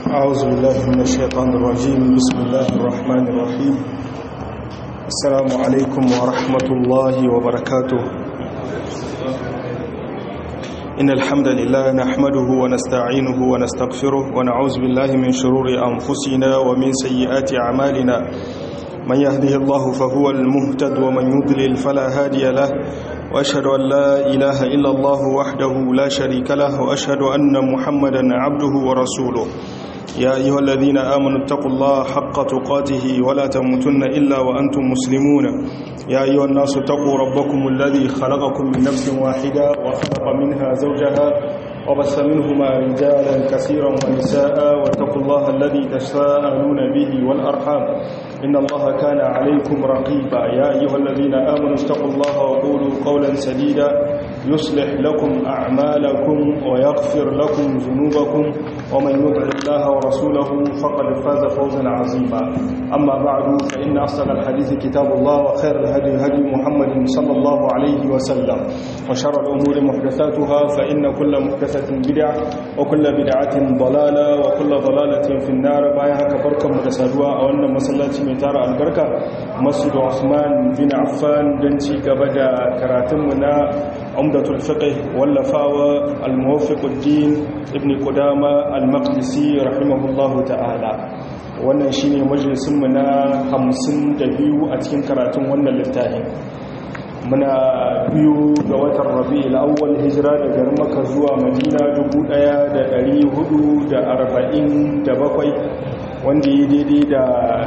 أعوذ بالله من الشيطان الرجيم بسم الله الرحمن الرحيم السلام عليكم ورحمة الله وبركاته إن الحمد لله نحمده ونستعينه ونستغفره ونعوذ بالله من شرور أنفسنا ومن سيئات أعمالنا من يهده الله فهو المهتد ومن يضلل فلا هادي له وأشهد أن لا إله إلا الله وحده لا شريك له وأشهد أن محمدا عبده ورسوله يا أيها الذين آمنوا اتقوا الله حق تقاته ولا تموتن إلا وأنتم مسلمون يا أيها الناس اتقوا ربكم الذي خلقكم من نفس واحدة وخلق منها زوجها وبث منهما رجالا كثيرا ونساء واتقوا الله الذي تساءلون به والأرحام إن الله كان عليكم رقيبا يا أيها الذين آمنوا اتقوا الله وقولوا قولا سديدا يصلح لكم أعمالكم ويغفر لكم ذنوبكم ومن يطع الله ورسوله فقد فاز فوزا عظيما أما بعد فإن أصدق الحديث كتاب الله وخير الهدي هدي محمد صلى الله عليه وسلم وشر الأمور محدثاتها فإن كل محدثة بدعة وكل بدعة ضلالة وكل ضلالة في النار بايها كبركة متسادوة أو أن مسلاتي من تارى البركة مسجد عثمان بن عفان دنتي قبدا كراتمنا عمدة الفقه واللفاوة الموفق الدين ابن قدامة المقدسي رحمه الله تعالى wannan shine majalisunmu na 52 a cikin karatun wannan littafin muna biyu ga watan rabi'ul awwal hijira daga Makka zuwa Madina 1447 wanda ya daidai da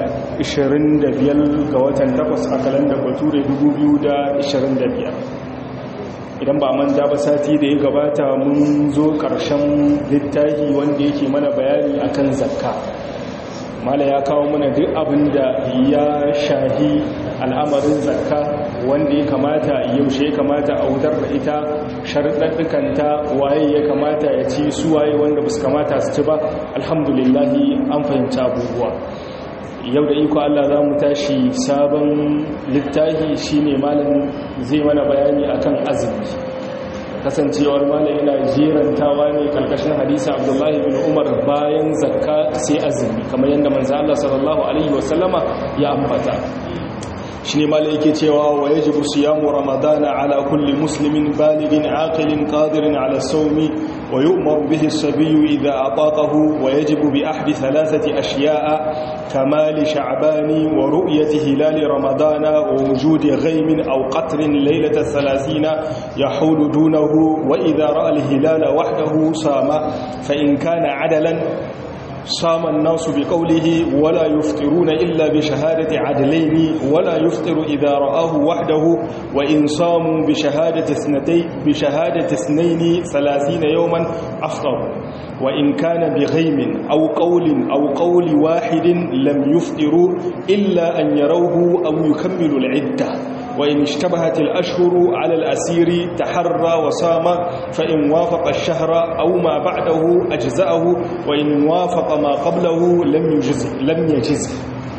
25 ga watan 8 a kalandar Bature 2025 idan ba manta ba sati da ya gabata mun zo ƙarshen littafi wanda yake mana bayani akan zakka mala ya kawo mana duk abin da ya shahi al'amarin zakka wanda ya kamata yaushe ya kamata a wutar da ita sharɗaɗɗukanta waye ya kamata ya ci su waye wanda ba su kamata su ci ba alhamdulillahi an fahimci abubuwa yau da iko Allah za mu tashi sabon littafi shine malam zai mana bayani akan azumi kasancewar malam yana jerantawa ne karkashin hadisa abdullahi bin umar bayan zakka sai azumi kamar yadda manzo Allah sallallahu alaihi wasallama ya ambata shine malam yake cewa wa yajibu siyamu ramadana ala kulli muslimin balighin aqilin qadirin ala sawmi wa yu'maru bihi as-sabiyyu idha ataqahu wa yajibu bi ahdi thalathati ashiya'a كمال شعبان ورؤية هلال رمضان ووجود غيم أو قطر ليلة الثلاثين يحول دونه وإذا رأى الهلال وحده صام فإن كان عدلا صام الناس بقوله ولا يفطرون إلا بشهادة عدلين ولا يفطر إذا رآه وحده وإن صاموا بشهادة اثنتين بشهادة اثنين ثلاثين يوما أفطروا وإن كان بغيم أو قول أو قول واحد لم يفطروا إلا أن يروه أو يكملوا العدة وإن اشتبهت الأشهر على الأسير تحرى وصام فإن وافق الشهر أو ما بعده أجزأه وإن وافق ما قبله لم يجز لم يجزه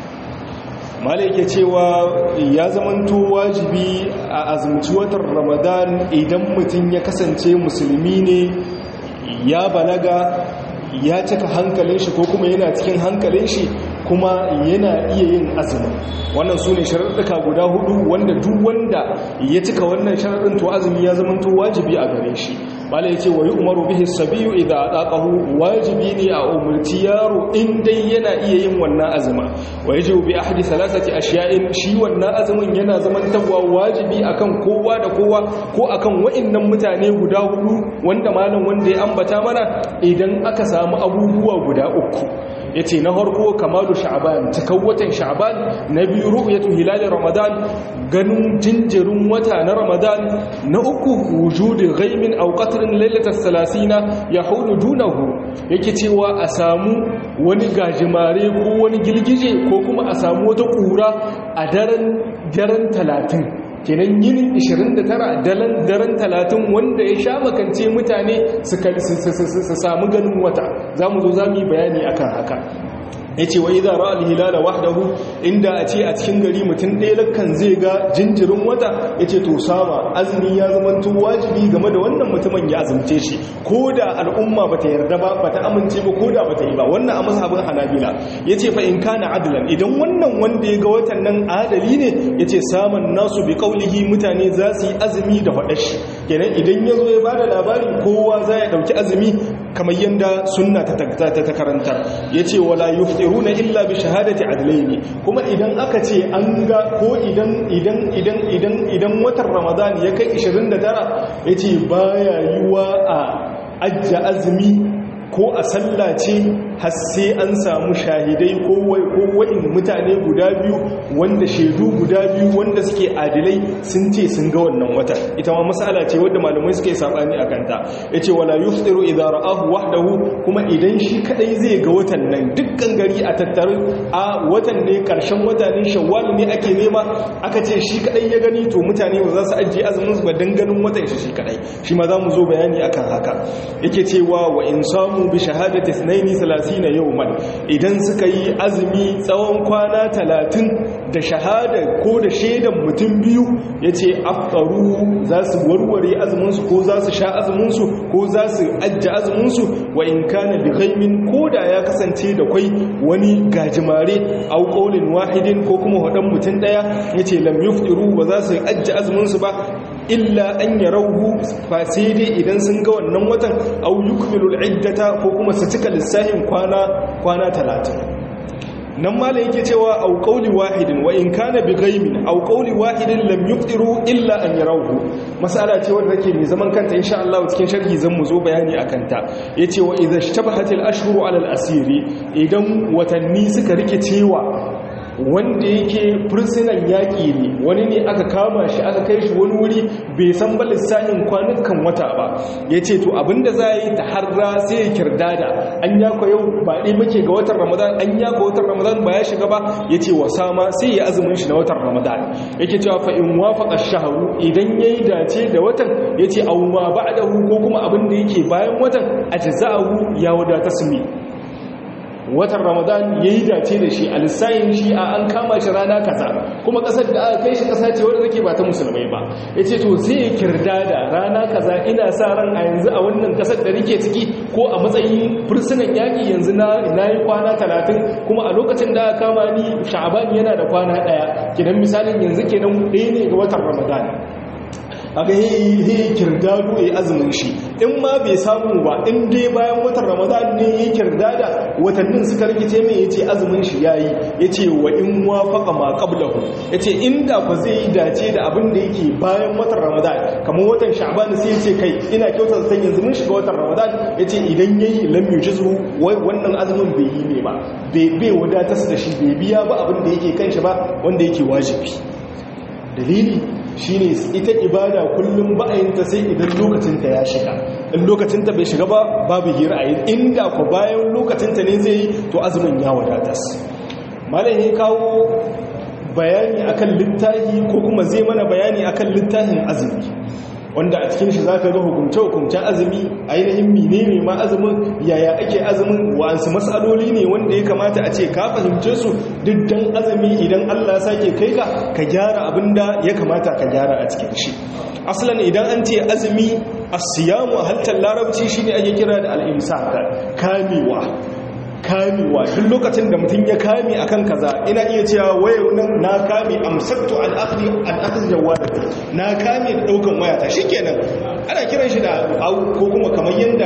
malai cewa ya zamanto wajibi a azumci watan ramadan idan mutum ya kasance musulmi ne ya balaga ya cika hankalin shi ko kuma yana cikin hankalin shi kuma yana iya yin azumi wannan su ne sharaɗuka guda hudu wanda duk wanda ya cika wannan sharaɗin to azumi ya zama to wajibi a gare shi bala ya ce wa yi umaru bihi sabiyu idan a ɗaƙahu wajibi ne a umarci yaro in dai yana iya yin wannan azuma wa yaji bi ahadi salasati ashiya'in shi wannan azumin yana zaman tabwa wajibi akan kowa da kowa ko akan wa'annan mutane guda hudu wanda malam wanda ya ambata mana idan aka samu abubuwa guda uku yace na farko kamalu sha'ban cikan watan sha'ban na biyu ru'yatu hilal ramadan ganin jinjirin wata na ramadan na uku wujudi ghaimin aw qatrin lailatul salasina yahudu dunahu yake cewa a samu wani gajimare ko wani girgije ko kuma a samu wata kura a daren daren 30 kenan yinin 29 dalan daren 30 wanda ya sha makance mutane su samu ganin wata za mu zo za mu yi bayani akan haka ya ce wa iza ra'al hilala wahdahu inda a ce a cikin gari mutum ɗaya lakkan zai ga jinjirin wata ya ce to sama azumi ya zama to wajibi game da wannan mutumin ya azumce shi ko da al'umma bata yarda ba bata amince ba ko da bata yi ba wannan a mazhabin hanabila ya ce fa in kana adlan idan wannan wanda ya ga watan nan adali ne ya ce saman nasu bi kaulihi mutane za su yi azumi da faɗashi kenan idan ya zo ya ba da labari kowa za ya ɗauki azumi kamar yadda sunna ta karanta ya ce wala yuftiruna illa bi shahadati adlaini kuma idan aka ce an ga ko idan idan idan idan idan watan ramadan ya kai 29 yace baya yiwa a ajja azumi ko a sallace har sai an samu shahidai ko wa'in mutane guda biyu wanda shaidu guda biyu wanda suke adilai sun ce sun ga wannan watan ita ma masala ce wadda malamai suke sabani a kanta yace wala yuftiru idza ra'ahu wahdahu kuma idan shi kadai zai ga watan nan dukkan gari a tattaru a watan ne karshen wata ne shawwal ne ake nema aka ce shi kadai ya gani to mutane ba za su ajiye azumin su ba dan ganin watan shi shi kadai shi ma za mu zo bayani akan haka yake cewa wa in samu bi shahadati 32 yawman idan suka yi azumi tsawon kwana 30 da shahada ko da shaidan mutum biyu yace aftaru za su warware azumin su ko za su sha azumin su ko za su ajja azumin su wa in kana bi ghaimin ko da ya kasance da kwai wani gajimare au qaulin wahidin ko kuma wadan mutum daya yace lam yuftiru ba za su ajja azumin su ba illa an yarauhu fa sai dai idan sun ga wannan watan au yukmilul iddata ko kuma su cika lissafin kwana kwana 30 nan mala yake cewa au qawli wahidin wa in kana bi ghaimin au qawli wahidin lam yuftiru illa an yarauhu mas'ala ce wanda take mai zaman kanta insha Allah cikin sharhi zan mu zo bayani akan ta yace wa idha ishtabahatil ashhuru ala al asiri idan watanni suka rike cewa wanda yake fursunan yaƙi ne wani ne aka kama shi aka kai shi wani wuri bai san ba lissafin kwanukan wata ba ya ce to abinda za a yi ta harra sai ya kirdada an yako yau ba ɗai muke ga watan ramadan an yako watan ramadan ba ya shiga ba ya ce wa sama sai ya azumin shi na watan ramadan yake cewa fa in wafaqa shaharu idan yayi dace da watan ya ce aw ma ba'dahu ko kuma abin da yake bayan watan ajza'ahu ya wadata sumi watan ramadan ya yi dace da shi a lissayin shi a an kama shi rana kaza kuma kasar da aka kai shi kasa ce wadda take ba ta musulmai ba ya ce to zai kirda da rana kaza ina sa ran a yanzu a wannan kasar da nake ciki ko a matsayin fursunan yaƙi yanzu na yi kwana talatin kuma a lokacin da aka kama ni sha'aban yana da kwana ɗaya kidan misalin yanzu kenan ɗaya ne ga watan ramadan aga yi kirdado ya azumin shi in ma bai samu ba in dai bayan watan ramadan ne ya kirdada watannin suka rikice mai ya ce azumin shi ya yi ya ce wa in wafaka ma qablahu ya ce inda ku zai yi dace da abin da yake bayan watan ramadan kamar watan sha'ban sai ya ce kai ina kyautar san yanzu mun shiga watan ramadan ya ce idan ya yi lam yujizu wannan azumin bai yi ne ba bai wadatar da shi bai biya ba abin da yake kan shi ba wanda yake wajibi dalili shine ita ibada kullum ba'ayinta sai idan lokacinta ya shiga in lokacinta bai shiga ba babu hira a inda ku bayan lokacinta ne zai yi to azumin ya wadatas malam ya kawo bayani akan littafi ko kuma zai mana bayani akan littafin azumi wanda a cikin shi za ka ga hukumce-hukumcen azumi ainihin mine ne ma azumin yaya ake azumin wa'ansu matsaloli ne wanda ya kamata a ce ka fahimce su duk dan azumi idan allah sake kai ka ka gyara abin da ya kamata ka gyara a cikin shi asalin idan an ce azumi asiyamu a haltar larabci shine ake kira da al'imsa kamewa kamewa duk lokacin da mutum ya kame akan kaza ina iya cewa waya nan na kame amsaktu an akhdi an akhdi jawadati na kame da daukan wayata shikenan ana kiran shi da ko kuma kamar yanda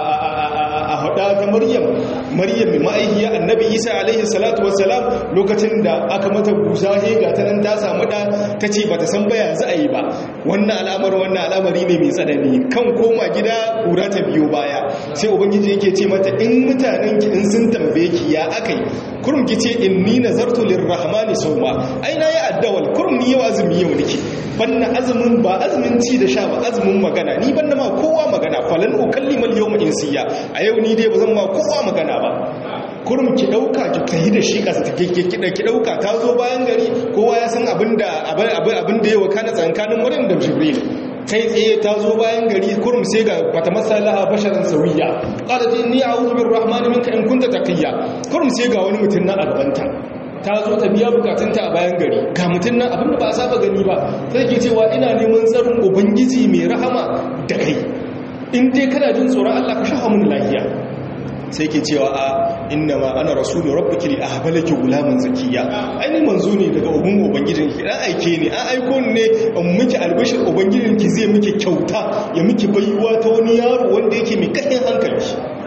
a hada ta maryam maryam mai ma'aikiya annabi isa alaihi salatu wassalam lokacin da aka mata busa he ga ta nan ta samu da ta ce bata san baya za a yi ba wannan al'amar wannan al'amari ne mai tsanani kan koma gida kura ta biyo baya sai ubangiji yake ce mata in mutanen ki in sun tambaye ki ya akai kurum ki ce inni nazartu lirrahmani sawma ai na yi addawal kurum ni yau azumi yau nake banna azumin ba azumin ci da sha ba azumin magana ni banna ma kowa magana falan ukallimal yawma insiya a yau ni dai bazan ma kowa magana ba kurum ki dauka ki tayi da shi kasa take ki ki dauka ta zo bayan gari kowa ya san abinda abinda ya wakana tsankanin Maryam da Jibril kai tsaye ta zo bayan gari kurum sai ga bata masala basharan sawiya qalat inni a'udhu birrahmani minka in kunta taqiya kurum sai ga wani mutum na a gabanta ta zo ta biya bukatunta a bayan gari ga mutum nan abinda ba a saba gani ba sai ke cewa ina neman tsarin ubangiji mai rahama da kai in dai kana jin tsoron Allah ka shafa mun lafiya sai ke cewa a inna ma ana rasulu rabbiki li ahbalaki gulaman zakiya aini manzo ne daga ubun ubangijin ki dan aike ne an aiko ne in miki albishir ubangijin ki zai miki kyauta ya miki baiwa ta wani yaro wanda yake mai kahin hankali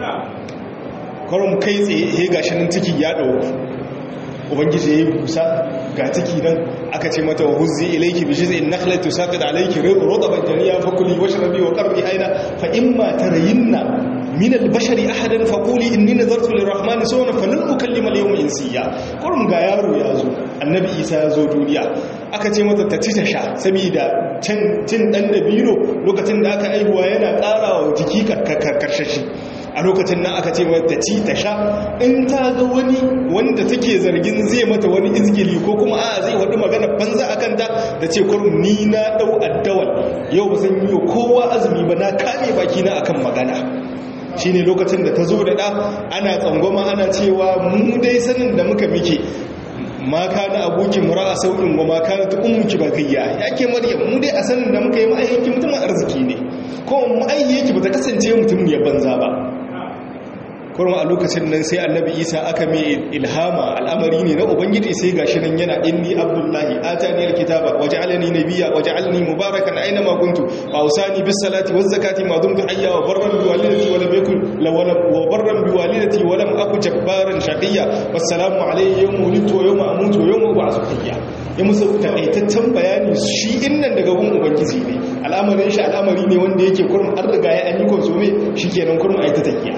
kwarum kai tsaye he gashi nan ciki ya dauko ubangiji ya yi busa ga ciki nan aka ce mata wa huzzi ilaiki bi jiz'in nakhlati tusaqit alayki rutban janiya fakuli washrabi wa qarri aina fa imma tarayinna min al-bashari ahadan faquli inni nadartu lir-rahmani sawna falan ukallima al-yawma insiya kurum ga yaro ya zo annabi isa ya zo duniya aka ce mata ta ci ta sha saboda can cin dan dabino lokacin da aka aihuwa yana ƙarawa jiki karkashashi a lokacin nan aka ce mata ci ta sha in ta ga wani wanda take zargin zai mata wani izgili ko kuma a zai wadi magana banza a kanta da ce kurum ni na dau addawal yau ba zan yi kowa azumi ba na kame baki na akan magana shine lokacin da ta zo da ɗa ana tsangwama ana cewa mu dai sanin da muka muke ma kana abokin mura a sauƙin wa ma kana ta ummuki bagayya yake maryam mu dai a sanin da muka yi ma'ayyaki mutumin arziki ne ko ma'ayyaki ba ta kasance mutum ya banza ba kurma a lokacin nan sai annabi isa aka mai ilhama al'amari ne na ubangiji sai gashi nan yana inni abdullahi atani alkitaba waj'alani nabiyya waj'alni mubarakan aina ma kuntu wa usani bis salati waz zakati ma dumtu hayya wa barran bi walidati wa lam yakun wa barran bi walidati wa lam aku jabbaran shaqiyya wassalamu alayya yawma wulidtu wa yawma amutu wa yawma ub'athu hayya ya musu takaitaccen bayani shi innan daga gun ubangiji ne al'amarin shi al'amari ne wanda yake kurma an riga ya an yi konsume shikenan kurma ai ta tafiya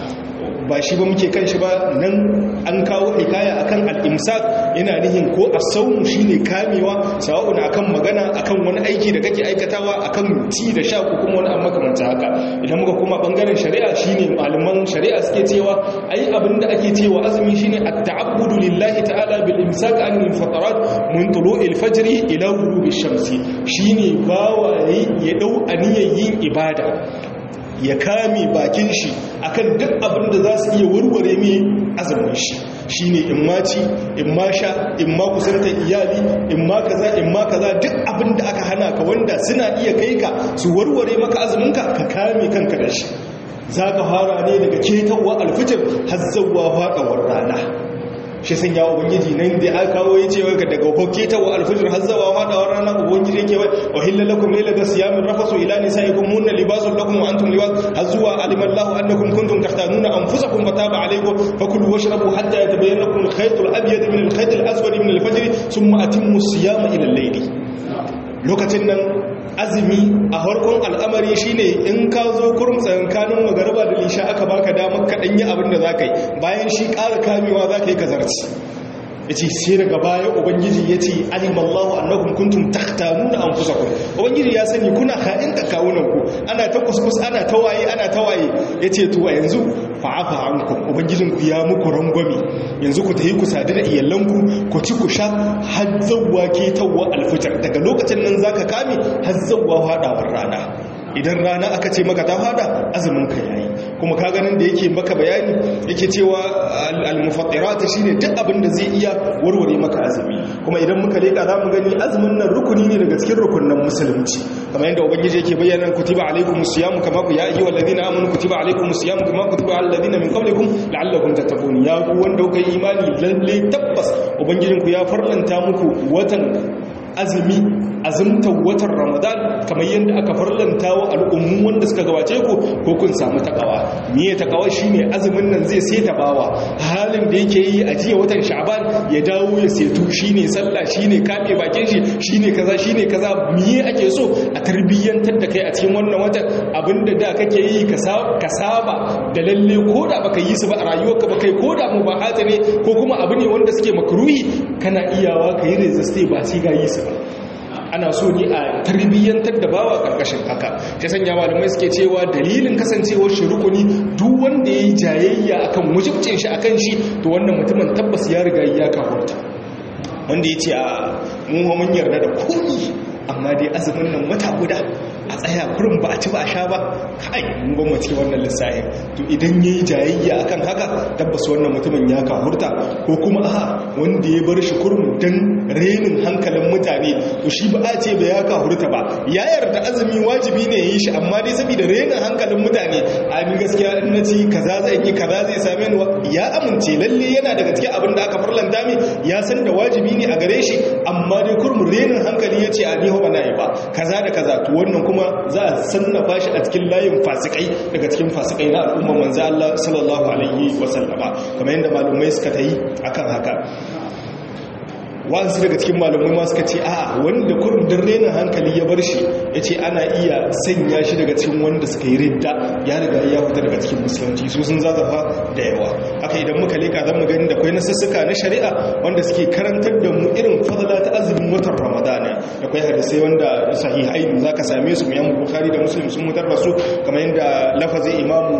ba shi ba muke kan shi ba nan an kawo hikaya akan al-imsak yana nihin ko as-sawm shine kamewa sawa'un akan magana akan wani aiki da kake aikatawa akan ci da sha ko kuma wani amma kamanta haka idan muka kuma bangaren shari'a shine malaman shari'a suke cewa ai abinda ake cewa azumi shine at-ta'abbudu lillahi ta'ala bil imsak an al-fatarat min tulu'il fajr ila ghurubi shamsi shine bawa ya dau aniyar yin ibada ya kame bakin shi akan duk abin da za su iya warware mai azumin shi shi ne in ma ci in ma sha in ma kusanta iyali in ma kaza in ma kaza duk abin da aka hana ka wanda suna iya kai ka su warware maka azuminka ka kame kanka da shi za ka fara ne daga ketawa alfitir har zauwa faɗawar rana shi sun yawo ubangiji nan da aka kawo ya ce ga daga hokke ta wa alfijir har zawa ma da wannan ubangiji yake wai wa hilla lakum laylata siyamin rafasu ila nisaikum hunna libasun lakum wa antum libas har zuwa alimallahu annakum kuntum tahtanuna anfusakum fataba alaykum fakulu washrabu hatta yatabayyana lakum al-khayt al-abyad min al-khayt al-aswad min al-fajr thumma atimmu as-siyama ila al-layl lokacin nan azumi a harkon al'amari shine in ka zo kurum tsankanin magarba da lisha aka baka damar kaɗan yi abin da za ka yi bayan shi ƙara kamewa za ka yi kazarci ya ce sai daga baya ubangiji ya ce alimallahu annakun kuntum taktanuna an fusa ku ubangiji ya sani kuna ha'in da kawunanku ana ta kuskus ana ta waye ana ta waye ya ce to yanzu fa'afa ankum ubangijinku ya muku rangwame yanzu ku tayi ku sadu da iyalanku ku ci ku sha har zawwa ke tawwa alfitar daga lokacin nan zaka kame har zawwa hadawar rana idan rana aka ce maka ta fada azumin ka yayi kuma ka ganin da yake maka bayani yake cewa al-mufattirat shine duk abin da zai iya warware maka azumi kuma idan muka leka zamu gani azumin nan rukuni ne daga cikin rukunin musulunci kamar yadda ubangiji yake bayyana kutiba alaikumus siyam kama ku ya ayyuhal ladina amanu kutiba alaikumus siyam kama kutiba alal ladina min qablikum la'allakum tattaqun ya ku wanda kuka yi imani lalle tabbas ubangijinku ya farlanta muku watan azumi azumtar watan ramadan kamar yadda aka farlanta wa al'ummu wanda suka gabace ku ko kun samu takawa miye takawa shine azumin nan zai sai bawa halin da yake yi a jiya watan sha'ban ya dawo ya setu shine sallah shine kafe bakin shi shine kaza shine kaza miye ake so a tarbiyyantar da kai a cikin wannan watan abinda da kake yi ka saba da lalle ko da baka yi su ba a rayuwarka ba kai ko da mubahata ne ko kuma abu ne wanda suke makruhi kana iyawa ka yi resiste ba sai ga yi su ba ana so ne a tarbiyyantar da bawa karkashin haka ta sanya malamai suke cewa dalilin kasancewar shi rukuni duk wanda ya yi jayayya akan wajibcin shi akan shi to wannan mutumin tabbas ya riga ya kafurta wanda ya ce a mun mun yarda da komi amma dai azumin nan wata guda a tsaya kurin ba a ci ba a sha ba kai mun gwamnati wannan lissafi to idan yayi jayayya akan haka tabbas wannan mutumin ya kahurta ko kuma a wanda ya bar shi kurum dan renin hankalin mutane to shi ba a ce ba ya kahurta ba ya yarda azumi wajibi ne ya yi shi amma dai saboda renin hankalin mutane a ni gaskiya in na ci kaza zai yi kaza zai same ni ya amince lalle yana daga cikin abin da aka farlanta mi ya san da wajibi ne a gare shi amma dai kurum renin hankali ya ce a ni ba na yi ba kaza da kaza to wannan kuma za a sannafa shi a cikin layin fasikai daga cikin fasikai na al'umma manzo Allah sallallahu alaihi wasallama kamar yadda malumai suka ta yi akan haka wasu daga cikin malamai ma suka ce a wanda kurin don renin hankali ya bar shi ya ce ana iya sanya shi daga cikin wanda suka yi ridda ya riga ya fita daga cikin musulunci su sun zazafa da yawa haka idan muka leka zan mu gani da kwai nasussuka na shari'a wanda suke karantar da mu irin fadala ta azumin watan ramadana da kwai hadisai wanda sahihai za ka same su mu yan bukhari da muslim sun mutar da su kamar yadda lafazin imamu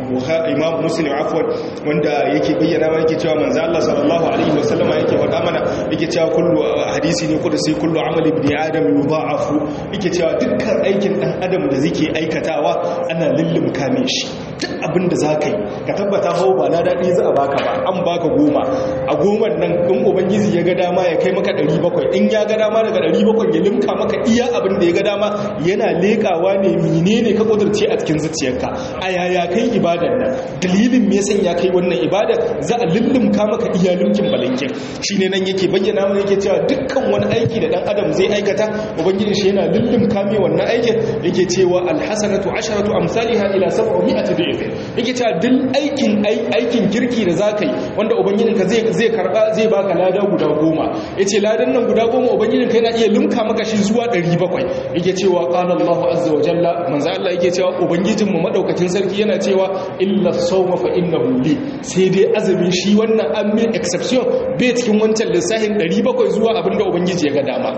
imam muslim afwan wanda yake bayyana wa yake cewa manzo Allah sallallahu alaihi wasallama yake faɗa mana yake cewa kullu hadisi ne kuda sai kullu amali ibn adam yudha'afu yake cewa dukkan aikin dan adam da zake aikatawa ana lullum kame shi duk abin da zaka yi ka tabbata hawo ba na dadi za a baka ba an baka goma a goman nan in ubangiji ya ga dama ya kai maka 700 in ya ga dama daga 700 ya limka maka iya abin da ya ga dama yana lekawa ne menene ka kudurce a cikin zuciyarka a yaya kai ibadar nan dalilin me yasa ya kai wannan ibadar za a lullumka maka iya lumkin balankin shine nan yake bayyana mana yake cewa dukkan wani aiki da dan adam zai aikata ubangiji shi yana lullumka mai wannan aikin yake cewa alhasanatu asharatu amsalha ila 700 da'if yake cewa duk aikin aikin kirki da zaka yi wanda ubangijin ka zai zai karba zai baka lada guda goma yace ladan nan guda goma ubangijin ka yana iya lumka maka shi zuwa 700 yake cewa qala Allahu azza wa jalla manzo Allah yake cewa ubangijin mu madaukakin sarki yana cewa illa sawma fa innahu li sai dai azumin shi wannan an mai exception bai cikin wancan lissafin 700 zuwa abinda ubangiji ya ga dama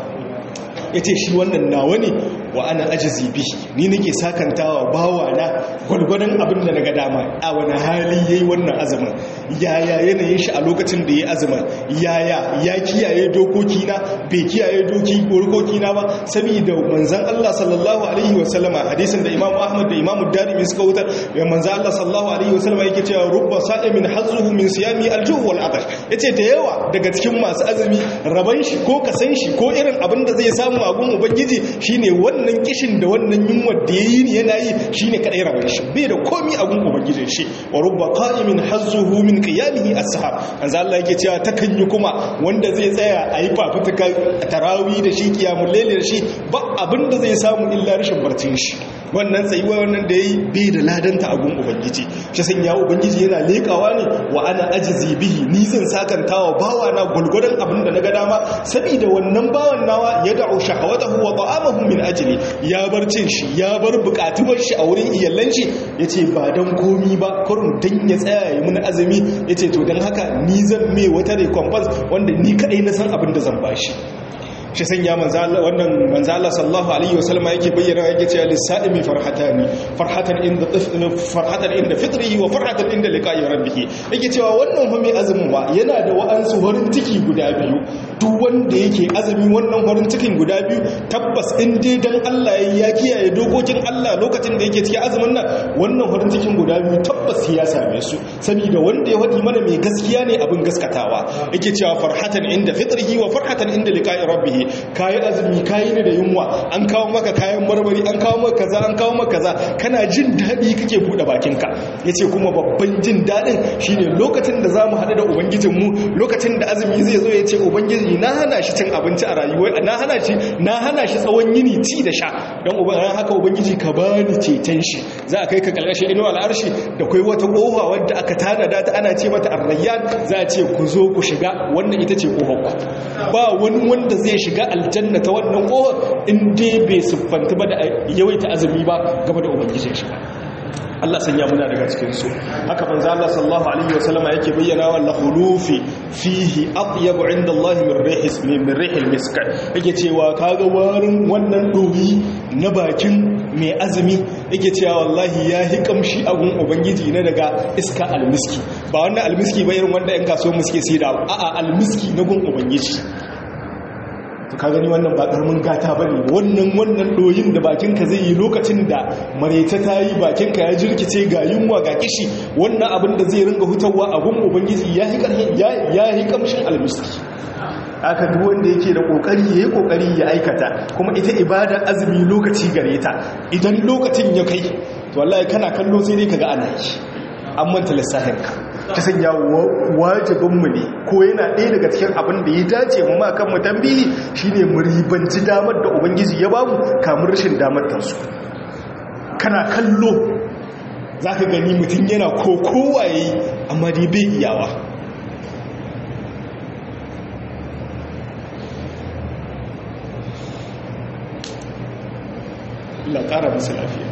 ya ce shi wannan nawa ne wa ana ajizi bihi ni nake sakantawa bawa na gwargwadon abin da na ga dama a wani hali ya yi wannan azumin yaya yanayin shi a lokacin da ya azumin yaya ya kiyaye dokoki na bai kiyaye dokoki na ba saboda manzan Allah sallallahu alaihi wasallama hadisin da Imam Ahmad da Imam Darimi suka wutar ya manzan Allah sallallahu alaihi wasallama yake cewa rubba sa'imin hazzuhu min siyami aljuh wal atash yace da yawa daga cikin masu azumi raban shi ko kasan shi ko irin abin da zai samu a gun ubangiji shine wannan kishin da wannan yunwa da yayi ne yana yi shine kadai raban shi bai da komi a gun ubangijin shi wa rubba qa'imin hazzuhu min qiyamihi as-sahar manzo Allah yake cewa takan yi kuma wanda zai tsaya a yi fafutuka tarawih da shi kiyamul layl da shi ba abin da zai samu illa rashin barcin shi wannan tsayuwa wannan da yayi bai da ladanta a gun ubangiji shi san ya ubangiji yana lekawa ne wa ana ajizi bihi ni zan sakantawa bawa na gulgudan abin da naga dama saboda wannan bawan nawa ya da'u shahawatahu wa ta'amahu min ajli ya bar cin shi ya bar bukatuwar shi a wurin iyallan shi yace ba dan komi ba kurun dan ya tsaya ya mun azumi yace to dan haka ni zan me wata recompense wanda ni kadai na san abin da zan bashi shi sanya wannan manzo Allah sallallahu alaihi wasallam yake bayyana yake cewa lisaimi farhatani farhatan inda farhatan inda fitrihi wa farhatan inda liqa'i rabbih yake cewa wannan fa mai azumin ba yana da wa'ansu farin ciki guda biyu duk wanda yake azumi wannan farin cikin guda biyu tabbas in dai dan Allah ya kiyaye dokokin Allah lokacin da yake cikin azumin nan wannan farin cikin guda biyu tabbas ya same su saboda wanda ya wadi mana mai gaskiya ne abin gaskatawa yake cewa farhatan inda fitrihi wa farhatan inda liqa'i rabbih kayi azumi kayi ne da yunwa an kawo maka kayan marmari an kawo maka kaza an kawo maka kaza kana jin daɗi kake buɗe bakinka yace kuma babban jin daɗin shine lokacin da zamu haɗu da ubangijinmu lokacin da azumi zai zo ya ce ubangiji na hana shi cin abinci a rayuwa na hana shi na hana shi tsawon yini ci da sha don ubangiji haka ubangiji ka bani ceton shi za a kai ka kalkashin inuwa al'arshi da kai wata kofa wadda aka tanada ta ana ce mata arrayyan za a ce ku zo ku shiga wannan ita ce kofar ku ba wani wanda zai shiga aljanna ta wannan kofar in dai bai siffanta ba da yawaita azumi ba game da ubangijin shi Allah sanya muna daga cikin su haka manzo Allah sallallahu alaihi wasallama yake bayyana wa lahulufi fihi atyabu inda Allah min rihis min rihil misk yake cewa kaga warin wannan doyi na bakin mai azumi yake cewa wallahi ya hi kamshi a gun ubangiji na daga iska almiski ba wannan almiski ba irin wanda yan kasuwar muske sai da a'a almiski na gun ubangiji to ka gani wannan ba karamin gata bane wannan wannan doyin da bakinka zai yi lokacin da mareta ta yi bakinka ya jirkice ga yunwa ga kishi wannan abin da zai ringa hutawa a gun ubangiji ya yi kamshin almiski aka duk wanda yake da kokari yayi kokari ya aikata kuma ita ibada azumi lokaci gare ta idan lokacin ya kai to wallahi kana kallo sai dai kaga ana yi an manta lissafin ka ta sanya wajibin mu ne ko yana ɗaya daga cikin abin da ya dace mu ma kan mu tambihi shine mu ribanci damar da ubangiji ya bamu kamar rashin damar ta su kana kallo zaka gani mutum yana kokowa yayi amma dai bai iyawa Allah ƙara musu lafiya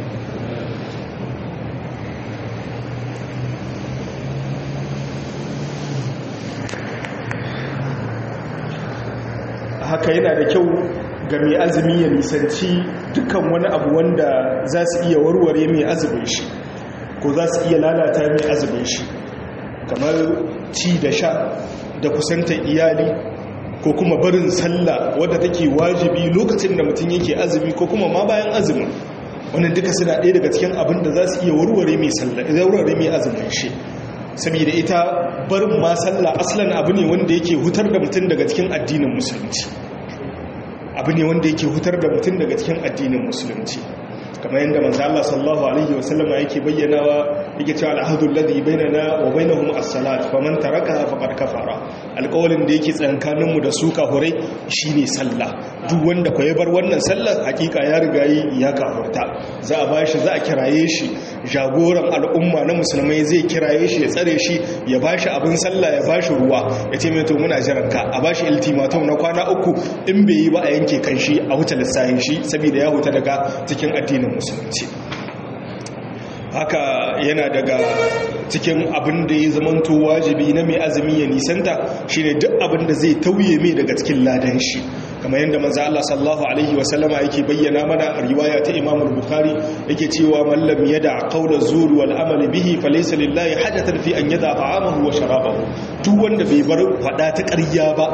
haka yana da kyau ga mai azumi ya nisanci dukkan wani abu wanda za su iya warware mai azumin shi ko za su iya lalata mai azumin shi kamar ci da sha da kusantar iyali ko kuma barin sallah wadda take wajibi lokacin da mutum yake azumi ko kuma ma bayan azumin wannan duka suna ɗaya daga cikin abin da za su iya warware mai sallah warware mai azumin shi saboda ita barin ma sallah aslan abu ne wanda yake hutar da mutum daga cikin addinin musulunci abu ne wanda yake hutar da mutum daga cikin addinin musulunci kamar yadda manzo Allah sallallahu alaihi wasallama yake bayyanawa yake cewa al-ahdu alladhi bainana wa bainahum as-salat faman tarakaha faqad kafara alƙawalin da yake tsakanin mu da su kafurai shine sallah duk wanda ko ya bar wannan sallar hakika ya riga yi ya kafurta za a bashi za a kiraye shi jagoran al'umma na musulmai zai kiraye shi ya tsare shi ya bashi abin sallah ya bashi ruwa ya ce mai to muna jiran ka a bashi ultimatum na kwana uku in bai yi ba a yanke kan shi a huta lissahin shi saboda ya huta daga cikin addinin musulunci haka yana daga cikin abin da ya zamanto wajibi na mai azumi ya nisanta shine duk abin da zai tauye mai daga cikin ladan shi kamar yadda manzo Allah sallallahu alaihi wasallama yake bayyana mana riwaya ta Imam al-Bukhari yake cewa man lam yada qawla zur wal amali bihi falaysa lillahi hajatan fi an yada ta'amahu wa sharabahu duk wanda bai bar fada ta ƙarya ba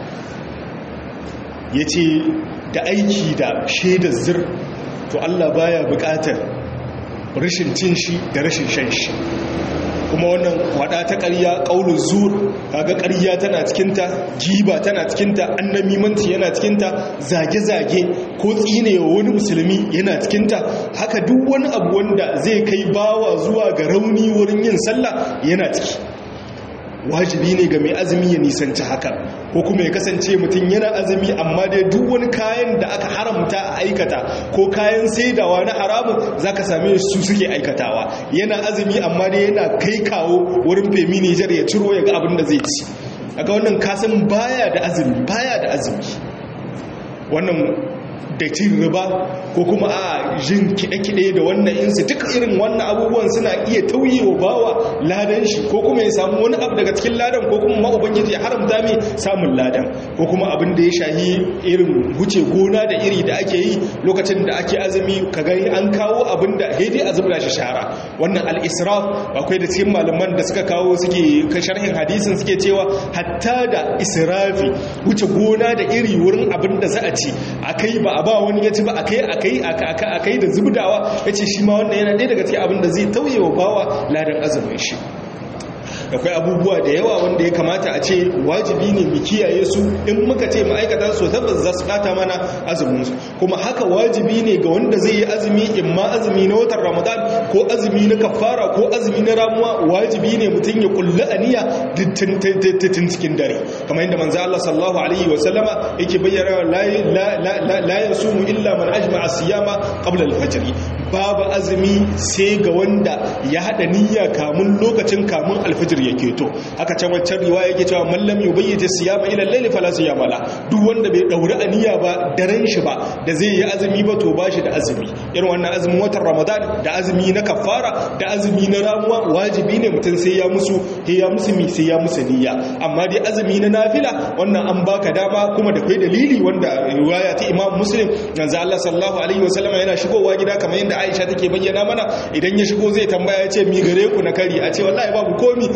yace da aiki da shaidar zir to Allah baya buƙatar rashin cin shi da rashin shan shi kuma wannan wada ta ƙarya ƙaunin zur kaga ƙarya tana cikinta giba tana cikinta annamimanci yana cikinta zage-zage ko tsinewa wani musulmi yana cikinta haka duk wani abu wanda zai kai bawa zuwa ga rauni wurin yin sallah yana ciki wajibi ne ga mai azumi ya nisanci haka ko kuma ya kasance mutum yana azumi amma dai duk wani kayan da aka haramta a aikata ko kayan saidawa na haramun za ka same su suke aikatawa yana azumi amma dai yana kai kawo wurin femi nijar ya ciro ya ga abin da zai ci aka wannan kasan baya da azumi baya da azumi wannan da cin riba ko kuma a jin kiɗe-kiɗe da wannan insu duk irin wannan abubuwan suna iya tauye wa bawa ladan shi ko kuma ya samu wani abu daga cikin ladan ko kuma ma'ubangiji ya haramta mai samun ladan ko kuma abin da ya shahi irin huce gona da iri da ake yi lokacin da ake azumi ka gani an kawo abin da haidai a zubra shi shara wannan al-israf akwai da cikin malaman da suka kawo suke sharhin hadisin suke cewa hatta da israfi wuce gona da iri wurin abin da za a ci akai ba a ba wani ya ci ba akai akai akai da zubdawa yace shi ma wannan yana ɗaya daga cikin abin da zai tauye wa bawa ladan azumin shi akwai abubuwa da yawa wanda ya kamata a ce wajibi ne mu kiyaye su in muka ce ma'aikata su tabbas za su bata mana azumin su kuma haka wajibi ne ga wanda zai yi azumi in ma azumi na watan ramadan ko azumi na kafara ko azumi na ramuwa wajibi ne mutum ya kulla aniya tun cikin dare kamar yadda manzo Allah sallallahu alaihi wa sallama yake bayyana la la yasumu illa man ajma'a siyama qabla al-fajr babu azumi sai ga wanda ya hada niyya kamun lokacin kamun alfajir ya keto haka can wancan riwaya yake cewa mallam yubayyita siyama ila al-layli fala siyama la duk wanda bai dauri aniya ba daren shi ba da zai yi azumi ba to bashi da azumi irin wannan azumin watan ramadan da azumi na kafara da azumi na ramuwa wajibi ne mutum sai ya musu sai ya musu mi sai ya musu niyya amma dai azumi na nafila wannan an baka dama kuma da kai dalili wanda riwaya ta imam muslim yanzu Allah sallallahu alaihi wasallam yana shigowa gida kamar yadda Aisha take bayyana mana idan ya shigo zai tambaya ya ce mi gare ku na kari a ce wallahi babu komi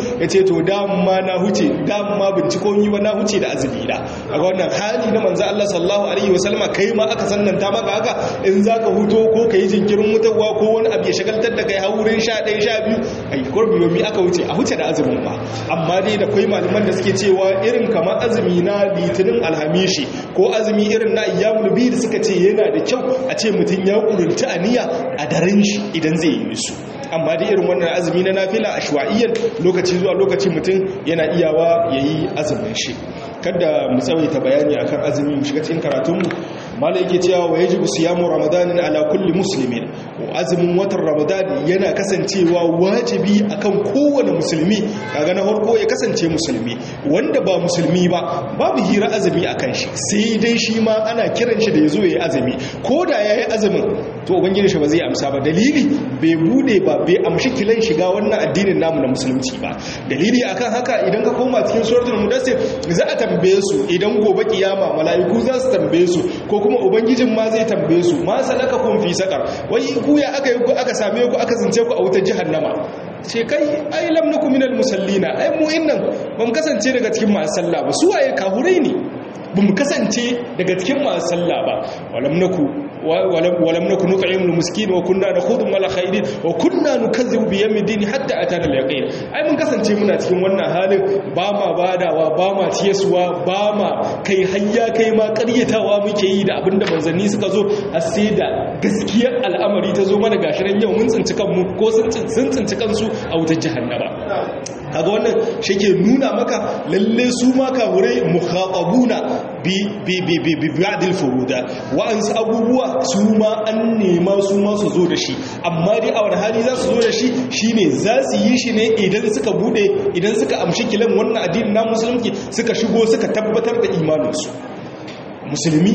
ya ce to dama na huce dama binciko yi ba na huce da azumi da a wannan hali na manzo Allah sallallahu alaihi wasallama kai ma aka sannanta maka haka in zaka huto ko kai jinkirin mutuwa ko wani abu ya shagaltar da kai haurin 11 12 ai kurbi yomi aka huce a huce da azumin ba amma dai da kai malaman da suke cewa irin kamar azumi na litinin alhamishi ko azumi irin na ayyamul bid suka ce yana da kyau a ce mutum ya kurunta aniya a daren shi idan zai yi su amma da irin wannan azumi na nafila ashwa'iyyar lokaci zuwa lokaci mutum yana iyawa yayi azumin shi kada mu tsawaita bayani akan azumi mu shiga cikin karatunmu malai yake cewa wa yajibu siyamu ramadanin ala kulli muslimin azumin watan ramadan yana kasancewa wajibi akan kowane musulmi kaga na farko ya kasance musulmi wanda ba musulmi ba babu hira azumi akan shi sai dai shi ma ana kiran shi da yazo yayi azumi ko da yayi azumin to ubangiji shi ba zai amsa ba dalili bai bude ba bai amshi kilan shiga wannan addinin namu na musulunci ba dalili akan haka idan ka koma cikin suratul mudassir za a tambaye su idan gobe kiyama mala'iku za su tambaye su ko kuma ubangijin ma zai tambaye su ma salaka kun fi sakar wai ku ya aka yi ku aka same ku aka zince ku a wutar jahannama ce kai ai lam nakum minal musallina ai mu innan ban kasance daga cikin masu sallah ba su waye kahurai ne ba mu kasance daga cikin masu sallah ba walam naku walam naku nut'imul miskin wa kunna nakhudhu mal khairin wa kunna nukazzibu bi yawmid din hatta atana al yaqin ai mun kasance muna cikin wannan halin ba ma badawa ba ma tiyasuwa ba ma kai hayya kai ma ƙaryatawa muke yi da abinda manzanni suka zo a sai da gaskiyar al'amari ta zo mana gashiran yau mun tsinci kanmu ko sun tsinci kansu a wutar jahannama kaga wannan shi ke nuna maka lalle su ma kamurai mukhatabuna bi bi bi bi bi ba'dil furuda wa'ansu abubuwa su ma an nema su ma su zo da shi amma dai a wani hali za su zo da shi shine za su yi shi ne idan suka bude idan suka amshi kilan wannan addinin na musulunci suka shigo suka tabbatar da imaninsu musulmi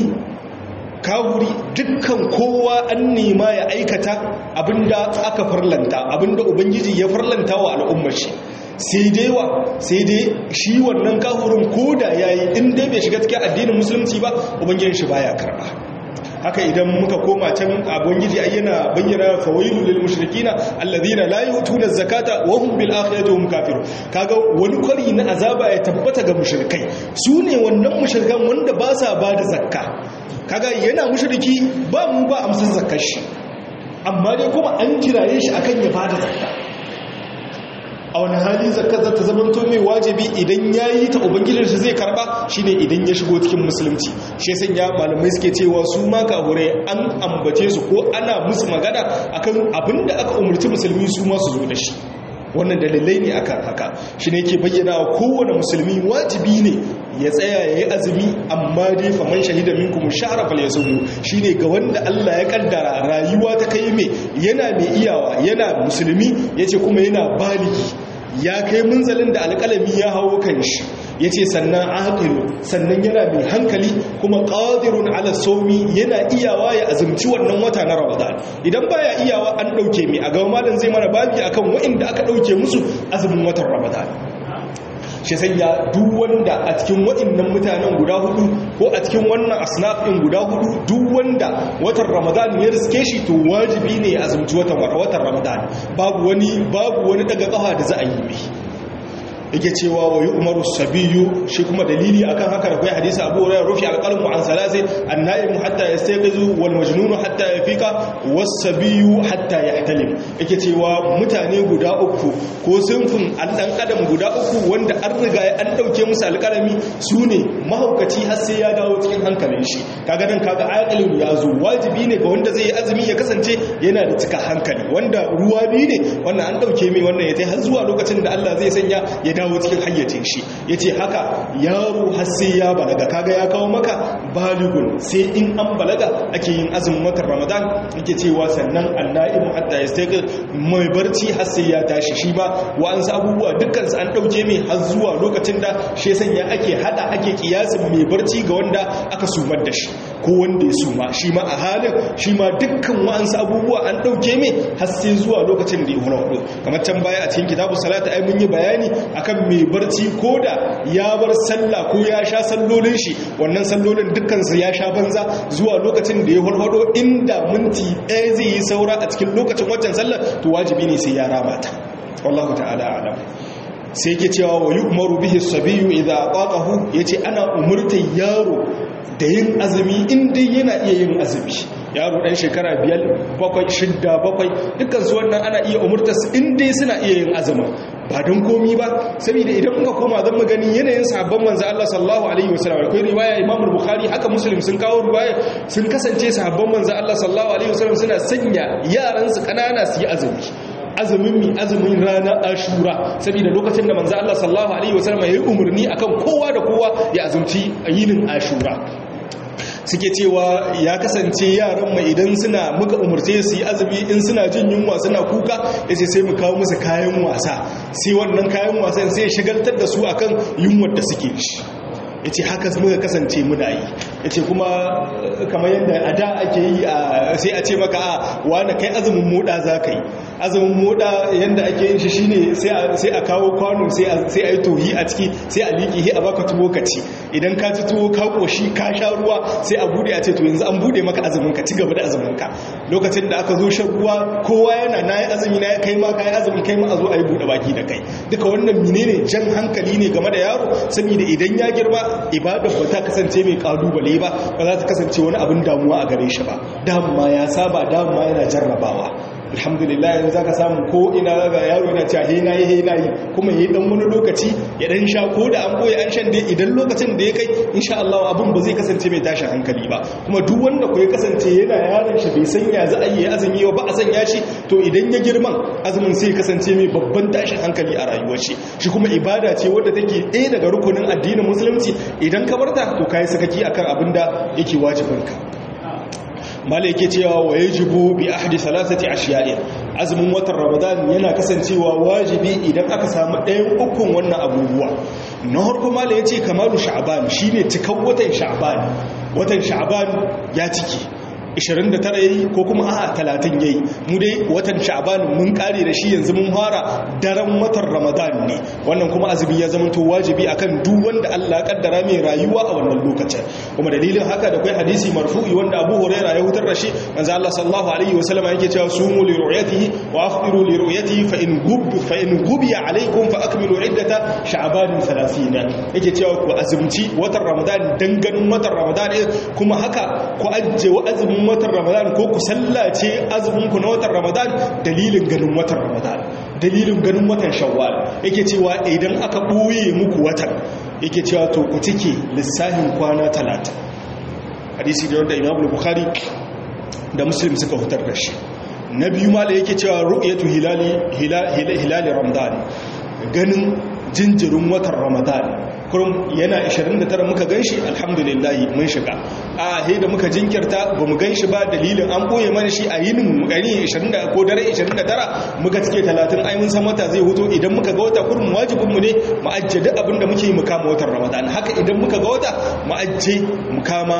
kawuri dukkan kowa an nema ya aikata abinda aka farlanta abinda ubangiji ya farlanta wa al'ummar shi sai dai wa sai dai shi wannan kahurin koda yayi in dai bai shiga cikin addinin musulunci ba ubangijin shi baya karba haka idan muka koma can ubangiji ai yana bayyana fawailu lil mushrikina alladhina la yutuna zakata wa hum bil akhirati hum kafirun kaga wani kwari na azaba ya tabbata ga mushrikai su ne wannan mushrikan wanda ba sa ba da zakka kaga yana mushriki ba mu ba amsar zakkar shi amma dai kuma an kiraye shi akan ya bada zakka a wani hali zakka za ta zamanto mai wajibi idan ya yi ta ubangijinsa zai karba shine idan ya shigo cikin musulunci shi san ya malamai suke cewa su ma kahure an ambace su ko ana musu magana akan abinda aka umarci musulmi su ma su zo da shi wannan dalilai ne akan haka shi ne ke bayyana wa kowane musulmi wajibi ne ya tsaya ya yi azumi amma dai faman shahida minkum shahra falyasum shine ga wanda Allah ya kaddara rayuwa ta kai mai yana mai iyawa yana musulmi yace kuma yana baligi ya kai munzalin da alƙalami ya hawo kan shi yace sannan aqilu sannan yana mai hankali kuma qadirun ala sawmi yana iyawa ya azumci wannan wata na Ramadan idan baya iyawa an dauke mi a ga malam zai mana babi akan wa'inda aka dauke musu azumin watan Ramadan shi sanya duk wanda a cikin waɗannan mutanen guda hudu ko a cikin wannan asnafin guda hudu duk wanda watan ramadan ya riske shi to wajibi ne ya azumci watan watan ramadan babu wani babu wani daga kafa da za a yi mai yake cewa wa yi umaru sabiyu shi kuma dalili akan haka da kai hadisi abu hurairah rufi alqalmu an salasi an-na'im hatta yastayqizu wal majnun hatta yafiqa was sabiyu hatta yahtalim yake cewa mutane guda uku ko sunfin dan adam guda uku wanda an riga an dauke musu alƙalami sune mahaukaci har sai ya dawo cikin hankalin shi kaga dan kaga aqilin ya zo wajibi ne ga wanda zai yi azumi ya kasance yana da cika hankali wanda ruwa biyu ne wannan an dauke mai wannan ya tai har zuwa lokacin da Allah zai sanya ya dawo cikin hayyacin shi ya ce haka yaro har sai ya balaga kaga ya kawo maka baligun sai in an balaga ake yin azumin watan ramadan yake cewa sannan anna'imu hatta ya sai mai barci har sai ya tashi shi ba wa'ansu abubuwa dukkansu an ɗauke mai har zuwa lokacin da shi sanya ake hada ake kiyasin mai barci ga wanda aka sumar da shi ko wanda ya suma shi ma a halin shi ma dukkan wa'ansu abubuwa an ɗauke mai har sai zuwa lokacin da ya hura kamar can baya a cikin kitabu salata ai mun yi bayani akan mai barci ko da ya bar sallah ko ya sha sallolin shi wannan sallolin dukkansu ya sha banza zuwa lokacin da ya hulhudo inda minti ɗaya zai yi saura a cikin lokacin waccan sallar to wajibi ne sai ya rama ta wallahu ta'ala alam sai yake cewa wa yu'maru bihi as-sabiyyu idha ataqahu yace ana umurtar yaro da yin azumi inda yana iya yin azumi yaro dan shekara biyar bakwai shidda bakwai dukkan su wannan ana iya umurtar su inda suna iya yin azumi ba don komi ba saboda idan muka koma zan magani yanayin sabon manzo Allah sallallahu alaihi wasallam akwai riwaya Imam Bukhari haka Muslim sun kawo riwaya sun kasance sabon manzo Allah sallallahu alaihi wasallam suna sanya yaran su kanana su yi azumi azumin mi azumin rana ashura saboda lokacin da manzo Allah sallallahu alaihi wasallam ya yi umarni akan kowa da kowa ya azumci yinin ashura suke cewa ya kasance yaran mai idan suna muka umarce su yi azumi in suna jin yunwa suna kuka yace sai mu kawo musu kayan wasa sai wannan kayan wasan sai ya shagaltar da su akan yunwar da suke shi ya ce haka muka kasance muna yi ya ce kuma kamar yadda a da ake yi sai a ce maka a wane kai azumin moda za ka yi azumin moda yadda ake yin shi shine sai a kawo kwano sai a yi tohi a ciki sai a liƙi a baka tuwo ka ci idan ka ci tuwo ka ƙoshi ka sha ruwa sai a bude a ce to yanzu an bude maka azumin ka ci gaba da azumin ka lokacin da aka zo shan ruwa kowa yana na yi azumi na kai ma ka yi azumi kai ma a zo a yi buɗe baki da kai duka wannan menene jan hankali ne game da yaro saboda idan ya girma ibadar ba ta kasance mai kalubale ba ba za ta kasance wani abin damuwa a gare shi ba damuwa ya saba damuwa yana jarrabawa alhamdulillah yanzu zaka samu ko ina ga yaro yana cewa he nayi he nayi kuma yayi dan wani lokaci ya dan sha ko da an boye an shan dai idan lokacin da ya kai insha Allah abun ba zai kasance mai tashin hankali ba kuma duk wanda ko ya kasance yana yaron shi bai san ya za a yi azumi ba a sanya shi to idan ya girman azumin sai kasance mai babban tashin hankali a rayuwar shi shi kuma ibada ce wadda take ɗaya daga rukunin addinin musulunci idan ka barta to kai sakaki akan abin da yake wajibinka mala yake cewa wa yajibu bi ahdi salasati ashiya'in azumin watan ramadan yana kasancewa wajibi idan aka samu ɗayan ukun wannan abubuwa na harko mala yace kamalu sha'ban shine cikan watan sha'ban watan sha'ban ya ciki 29 yayi ko kuma a 30 yayi mu dai watan sha'ban mun kare da shi yanzu mun fara daren watan ramadan ne wannan kuma azumi ya zama to wajibi akan duk wanda Allah kaddara mai rayuwa a wannan lokacin kuma dalilin haka da kai hadisi marfu'i wanda Abu Hurairah ya hutar da shi manzo Allah sallallahu alaihi wasallam yake cewa sumu li ru'yatihi wa afṭiru li ru'yatihi fa in gub fa in gubiya alaikum fa akmilu iddata sha'ban 30 yake cewa ku azumci watan ramadan dan ganin watan ramadan kuma haka ku ajje wa azumin watan ramadan ko ku sallace azuminku na watan ramadan dalilin ganin watan ramadan dalilin ganin watan shawwal yake cewa idan aka ɓoye muku watan yake cewa to ku cike lissafin kwana talata hadisi da wanda imam bukhari da muslim suka hutar da shi na biyu ma da yake cewa ru'yatu hilali hilali ramadan ganin jinjirin watan ramadan kurum yana 29 muka ganshi alhamdulillah mun shiga a he da muka jinkirta ba mu ganshi ba dalilin an boye mana shi a yinin gani 20 ko dare 29 muka cike 30 ai mun san wata zai huto idan muka ga wata kurum wajibin mu ne mu ajje duk abin da muke yi mu kama watan ramadan haka idan muka ga wata mu ajje mu kama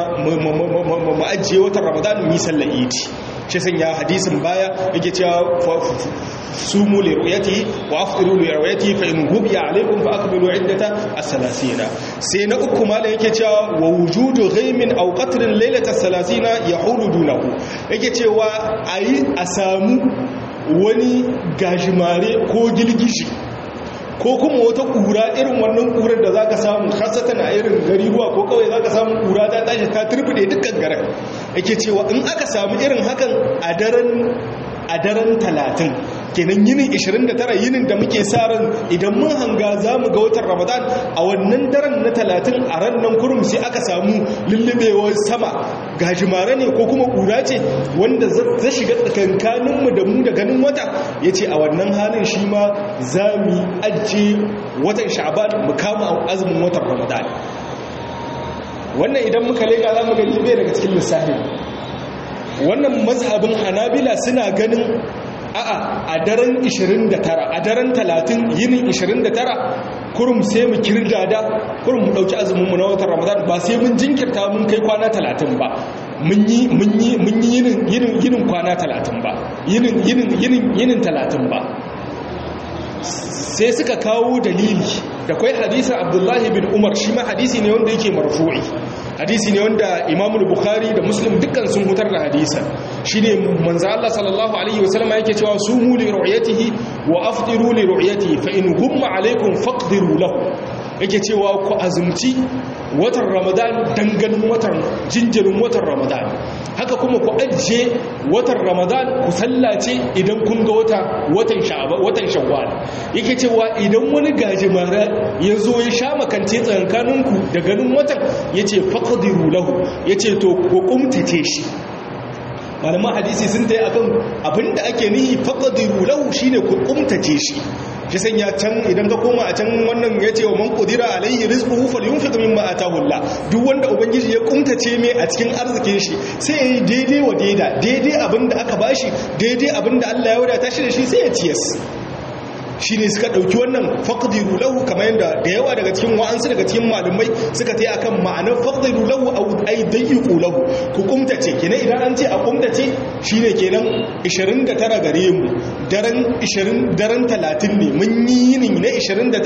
mu ajje watan ramadan mu yi sallar idi shi sanya hadisin baya yake cewa sumu li ru'yatihi wa afṭiru li ru'yatihi fa in ghubiya alaykum fa akmilu iddata as-salasina sai na uku mala yake cewa wa wujudu ghaymin aw qatrin laylata as-salasina yahulu dunahu yake cewa ayi a samu wani gajimare ko gilgishi ko kuma wata kura irin wannan kurar da zaka samu khasatan a irin gari ruwa ko kawai zaka samu kura ta tashi ta turbide dukkan garin yake cewa in aka samu irin hakan a daren a daren 30 kenan yinin 29 yinin da muke sa ran idan mun hanga za mu ga watan ramadan a wannan daren na 30 a ran nan kurum sai aka samu lullubewar sama gajimare ne ko kuma kura ce wanda za shiga tsakankaninmu da mu da ganin wata ya ce a wannan halin shi ma za mu ajiye watan sha'ban mu kama azumin watan ramadan wannan idan muka leka za mu gani bai daga cikin lissafin wannan mazhabin hanabila suna ganin a'a a daren 29 a daren 30 yinin 29 kurum sai mu kirga da kurum mu dauki azumin mu na watan ramadan ba sai mun jinkirta mun kai kwana 30 ba mun yi mun yi mun yi yinin yinin yinin kwana 30 ba yinin yinin yinin yinin 30 ba sai suka kawo dalili da kwai hadisin abdullahi bin umar shi ma hadisi ne wanda yake marfu'i hadisi ne wanda imamul bukhari da muslim dukkan sun hutar da hadisa shine manzo Allah sallallahu alaihi wasallam yake cewa sumu li ru'yatihi wa afdiru li ru'yatihi fa in gumma alaikum faqdiru lahu yake cewa ku azumci watan ramadan danganin watan jinjirin watan ramadan haka kuma ku ajiye watan ramadan ku sallace idan kun ga wata watan watan shawwal yake cewa idan wani gajimara ya zo ya sha makance tsakankaninku da ganin watan yace faqdiru lahu yace to ku kumtace shi malaman hadisi sun tayi akan abinda ake nihi faqdiru lahu shine ku kumtace shi shi sanya can idan ka koma a can wannan ya ce wa man kudira alaihi rizquhu falyunfiq mimma atahu Allah duk wanda ubangiji ya kumtace mai a cikin arzikin shi sai yayi daidai wa daida daidai abinda aka bashi daidai abinda Allah ya wadata shi da shi sai ya ciyas shi ne suka ɗauki wannan faƙdiru lahu kamar yadda da yawa daga cikin wa'ansu daga cikin malumai suka ta yi akan ma'anar faƙdiru lahu a ai dayyuku lahu ku kumtace kenan idan an ce a kumtace shi ne kenan 29 gare mu daren 20 daren 30 ne mun yi yinin na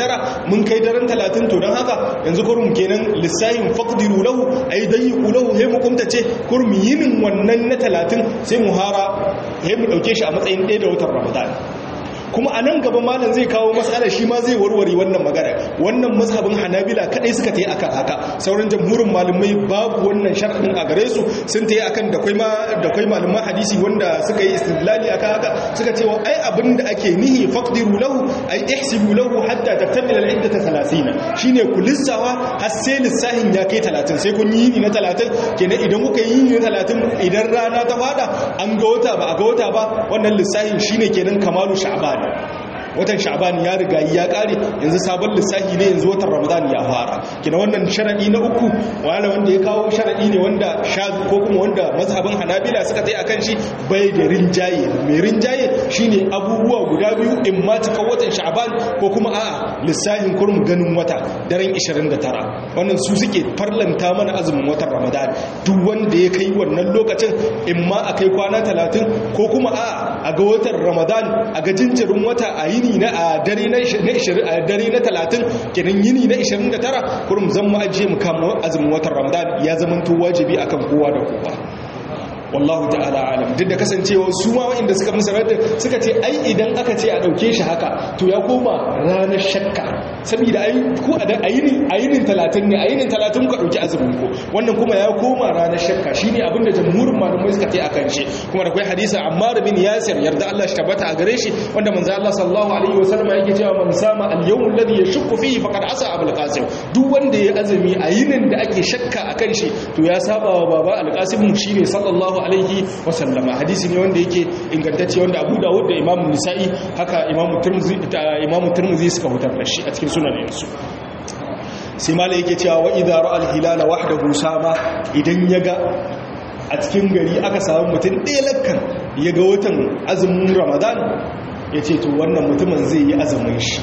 29 mun kai daren 30 to don haka yanzu kurum kenan lissahin faƙdiru lahu ai dayyuku lahu sai mu kumtace kurum yinin wannan na 30 sai mu hara sai mu ɗauke shi a matsayin ɗaya da watan ramadan kuma a nan gaba malam zai kawo matsala shi ma zai warware wannan magana wannan mazhabin hanabila kadai suka ta yi akan haka sauran jamhurin malamai babu wannan sharɗin a gare su sun ta yi akan da kwai da kwai malaman hadisi wanda suka yi istidlali akan haka suka ce wa ai abin da ake nihi faqdiru lahu ai ihsibu lahu hatta taktamila al-iddata 30 shine ku lissawa har sai lissahin ya kai 30 sai kun yi ni na 30 kenan idan kuka yi ni na 30 idan rana ta fada an ga wata ba a ga wata ba wannan lissahin shine kenan kamalu sha'ban watan sha'ban ya riga ya kare yanzu sabon lissafi ne yanzu watan ramadan ya fara kina wannan sharadi na uku wala wanda ya kawo sharadi ne wanda shazi ko kuma wanda mazhabin hanabila suka tai akan shi bai da rinjaye mai rinjaye shine abubuwa guda biyu in ma cika watan sha'ban ko kuma a'a lissafin kurum ganin wata daren 29 wannan su suke farlanta mana azumin watan ramadan duk wanda ya kai wannan lokacin in ma a kai kwana 30 ko kuma a'a a ga watan ramadan a ga jinjirin wata a yini na a dare na 20 a dare na 30 kenan yini na 29 kurum zan mu ajiye mu kama azumin watan ramadan ya zamanto wajibi akan kowa da kowa wallahu ta'ala alam duk da kasancewa su ma wa'inda suka musa radda suka ce ai idan aka ce a dauke shi haka to ya koma ranar shakka saboda ai ko a ayinin ayinin 30 ne ayinin 30 ku dauki azumin ku wannan kuma ya koma ranar shakka shine abin da jamhurin malamai suka ce akan shi kuma da kai hadisi Ammar bin Yasir yarda Allah shi tabbata a gare shi wanda manzo Allah sallallahu alaihi wasallam yake cewa man sama al-yawm alladhi yashukku fihi faqad asa Abul Qasim duk wanda ya azumi ayinin da ake shakka akan shi to ya saba wa baba al-Qasim shine sallallahu alaihi wasallama hadisi ne wanda yake ingantacce wanda Abu Dawud da Imam Nisa'i haka Imam Tirmidhi Imam Tirmidhi suka hutar da shi a cikin sunaninsu sai malai yake cewa wa idza ra'a al-hilala wahdahu sama idan yaga a cikin gari aka samu mutum ɗaya lakkan yaga watan azumin Ramadan yace to wannan mutumin zai yi azumin shi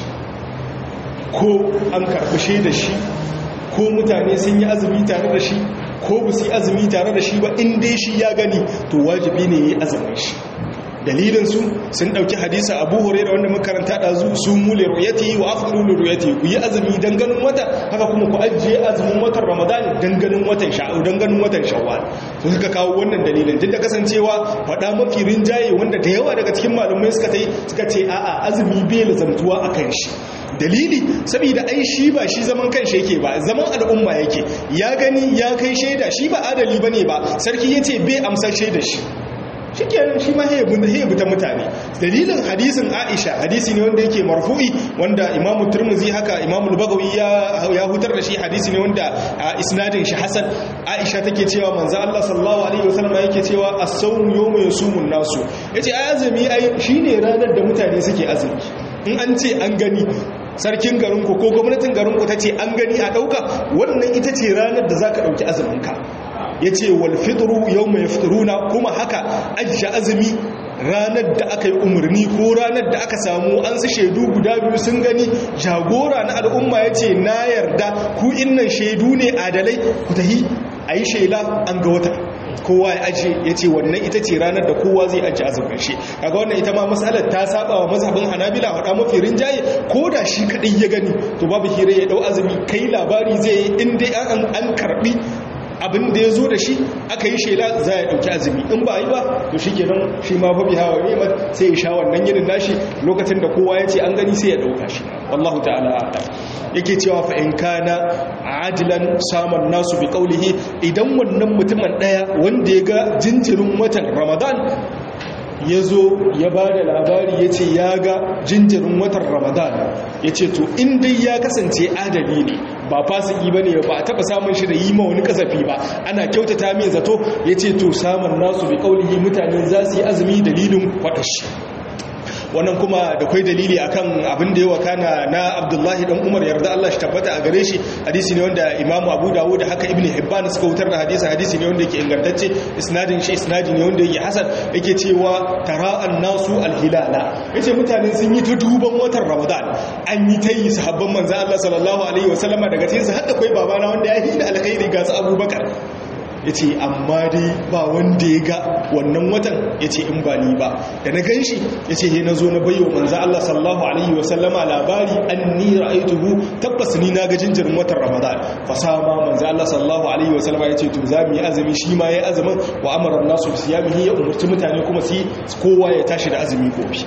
ko an karbi da shi ko mutane sun yi azumi tare da shi ko ba su yi azumi tare da shi ba in dai shi ya gani to wajibi ne ya yi azumin shi dalilinsu sun ɗauki hadisa abu hore da wanda makaranta da zu su mule royati wa afiru da royati ku yi azumi don ganin wata haka kuma ku ajiye azumin watan ramadan don ganin watan sha'u don ganin watan shawwal to suka kawo wannan dalilin duk da kasancewa faɗa mafi rinjaye wanda da yawa daga cikin malumai suka ta suka ce a'a azumi bai lazamtuwa a kan shi dalili saboda ai shi ba shi zaman kanshi yake ba zaman al'umma yake ya gani ya kai shaida shi ba adali bane ba sarki yace bai amsar shaida shi shikenan shi ma ya bi ta mutane dalilin hadisin Aisha hadisi ne wanda yake marfu'i wanda Imam Tirmidhi haka Imam Al-Bagawi ya ya hutar da shi hadisi ne wanda isnadin shi hasan Aisha take cewa manzo Allah sallallahu alaihi wasallam yake cewa as-sawm yawma yasumun nasu yace ai azumi ai shine ranar da mutane suke azumi in an ce an gani sarkin garinku ko gwamnatin garinku ta ce an gani a ɗauka wannan ita ce ranar da za ka ɗauki azuminka ya ce walfidru yau mai fitruna kuma haka ajiye azumi ranar da aka yi umarni ko ranar da aka samu an su shaidu guda biyu sun gani jagora na al'umma ya ce na yarda ku innan shaidu ne adalai ku tahi a yi shaila an ga wata kowa ya ajiye ya ce wannan ita ce ranar da kowa zai ajiye azumin shi kaga wannan ita ma matsalar ta saba wa mazhabin hanabila hada mafi rinjaye ko da shi kadai ya gani to babu hira ya dau azumi kai labari zai yi in dai an an karbi abin da ya zo da shi aka yi shela za ya ɗauki azumi in ba yi ba to shi kenan shi ma fa biha wa ni'mat sai ya sha wannan yinin nashi lokacin da kowa ya ce an gani sai ya ɗauka shi wallahu ta'ala a'lam yake cewa fa in kana adilan saman nasu bi qawlihi idan wannan mutumin daya wanda ya ga jinjirin watan ramadan ya zo ya ba da labari ya ce ya ga jinjirin watan ramadan ya ce to in dai ya kasance adali ne ba fasiki ba ne ba a taba samun shi da yi ma wani kasafi ba ana kyautata mai zato ya ce to samun nasu bi kaulihi mutane za su yi azumi dalilin kwatashi wannan kuma da kwai dalili akan abin da ya wakana na abdullahi dan umar yarda Allah shi tabbata a gare shi hadisi ne wanda imamu abu dawud da haka ibn hibban suka wutar da hadisi hadisi ne wanda yake ingantacce isnadin shi isnadi ne wanda yake hasan yake cewa tara'an nasu alhilala yace mutane sun yi ta duban watan ramadan an yi ta yi sahabban manzo Allah sallallahu alaihi wasallama daga cikin su hadda kai babana wanda ya hina alkhairi ga su abubakar ya ce amma dai ba wanda ya ga wannan watan ya ce in ba ni ba da na gan shi ya ce he na zo na bayo manza Allah sallallahu alaihi wasallama labari an ni ra'aituhu tabbas ni na ga jinjirin watan ramadan fasama manza Allah sallallahu alaihi wasallama ya ce to za mu yi azumi shi ma ya azumin wa amara nasu siyamihi ya umarci mutane kuma su kowa ya tashi da azumi gobe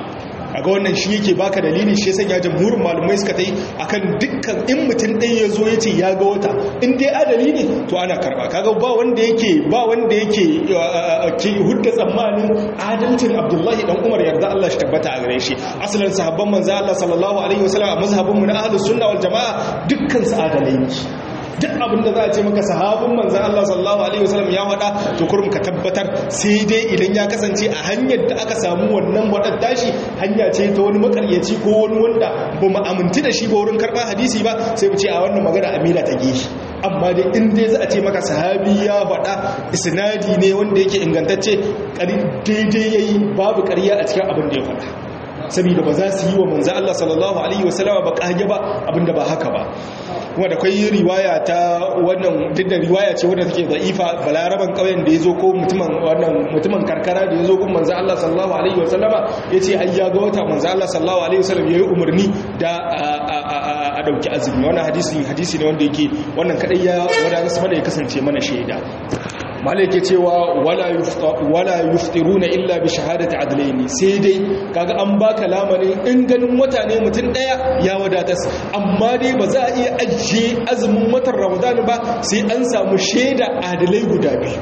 a ga wannan shi yake baka dalili shi sanya jamhurin malumai suka ta yi akan dukkan in mutum ɗaya ya zo ya ce ya ga wata in dai adali ne to ana karba kaga ba wanda yake ba wanda yake ke hudda tsammanin adalcin abdullahi dan umar yarda Allah shi tabbata a gare shi asalin sahabban manzo Allah sallallahu alaihi wasallam a mazhabin mu na ahlus sunna wal jamaa dukkan su adalai ne duk abin da za a ce maka sahabin manzan Allah sallallahu Alaihi wasallam ya wada to kurum ka tabbatar sai dai idan ya kasance a hanyar da aka samu wannan wadar tashi hanya ce ta wani makaryaci ko wani wanda ba mu aminti da shi ba wurin karɓar hadisi ba sai mu ce a wannan magana amina ta geshi amma dai in dai za a ce maka sahabi ya faɗa isnadi ne wanda yake ingantacce daidai yayi babu ƙarya a cikin abin da ya faɗa saboda ba za su yi wa manzo Allah sallallahu alaihi wasallama ba kage ba abinda ba haka ba kuma da kai riwaya ta wannan duk da riwaya ce wadda take da'ifa balaraban kauyen da yazo ko mutumin wannan mutumin karkara da yazo gun manzo Allah sallallahu alaihi wasallama yace ai ya ga wata manzo Allah sallallahu alaihi wasallam yayi umarni da a dauki azumi wannan hadisi hadisi ne wanda yake wannan kadai ya wanda su ya kasance mana shaida malai ke cewa wala yuftiruna illa bi shahadati adlaini sai dai kaga an baka lamarin in ganin wata ne mutum daya ya wadatas amma dai ba za a iya ajiye azumin watan ramadan ba sai an samu shaida adalai guda biyu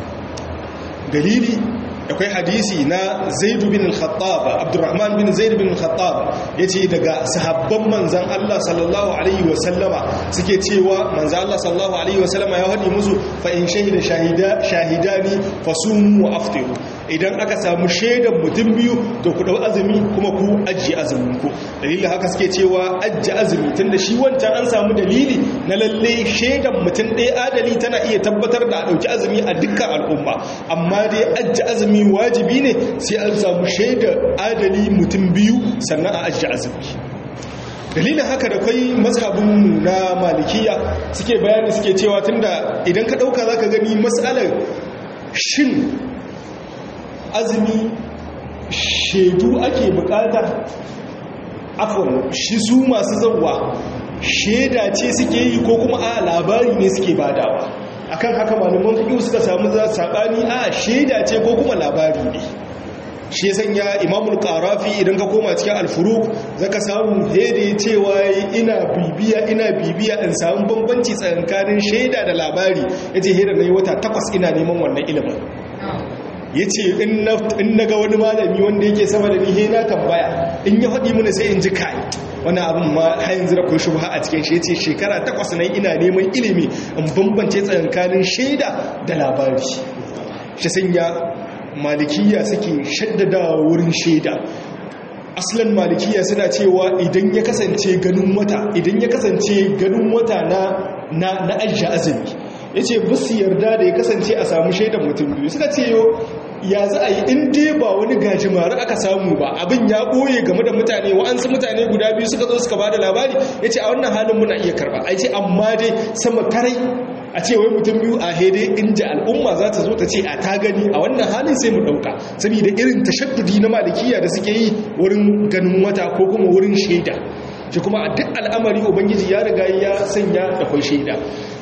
dalili akwai hadisi na zaidu bin al-khattab abdurrahman bin zaid bin al-khattab yace daga sahabban manzan Allah sallallahu alaihi wa sallama suke cewa manzan Allah sallallahu alaihi wa sallama ya hadi musu fa in shahida shahida shahidani fasumu wa aftiru idan aka samu shaidan mutum biyu to ku dau azumi kuma ku ajiye azumin ku dalilin haka suke cewa ajiye azumi tunda shi wancan an samu dalili na lalle shaidan mutum ɗaya adali tana iya tabbatar da a ɗauki azumi a dukkan al'umma amma dai ajiye azumi wajibi ne sai an samu shaidar adali mutum biyu sannan a ajiye azumi dalilin haka da kwai mazhabin na malikiya suke bayani suke cewa tunda idan ka ɗauka za ka gani matsalar shin azumi shaidu ake bukata afon shi su masu zauwa shaida ce suke yi ko kuma a labari ne suke badawa akan haka malaman fiƙi suka samu za saɓani a shaida ce ko kuma labari ne shi sanya imamul ƙarafi idan ka koma cikin alfuruk zaka samu hede cewa ina bibiya ina bibiya in samu bambanci tsakanin shaida da labari yace hede nayi wata takwas ina neman wannan ilimin ya ce in na ga wani malami wanda yake sama da nihe na tambaya in ya faɗi mana sai in ji kai wani abin ma hayan zira kun shubha a cikin shi ya ce shekara takwas nan ina neman ilimi in bambance tsakankanin shaida da labari shi sanya malikiya suke shaddada wurin shaida aslan malikiya suna cewa idan ya kasance ganin wata idan ya kasance ganin wata na na ajiye azumi ya ce busu yarda da ya kasance a samu shaidan mutum biyu suka ce yo ya za a yi in dai ba wani gajimare aka samu ba abin ya ɓoye game da mutane wa'ansu mutane guda biyu suka zo suka ba da labari ya ce a wannan halin muna iya karba a ce amma dai sama karai a ce wai mutum biyu a hede inda al'umma za ta zo ta ce a ta gani a wannan halin sai mu ɗauka saboda irin tashaddudi na malikiya da suke yi wurin ganin wata ko kuma wurin shaida shi kuma a duk al'amari ubangiji ya riga ya sanya da kwai shaida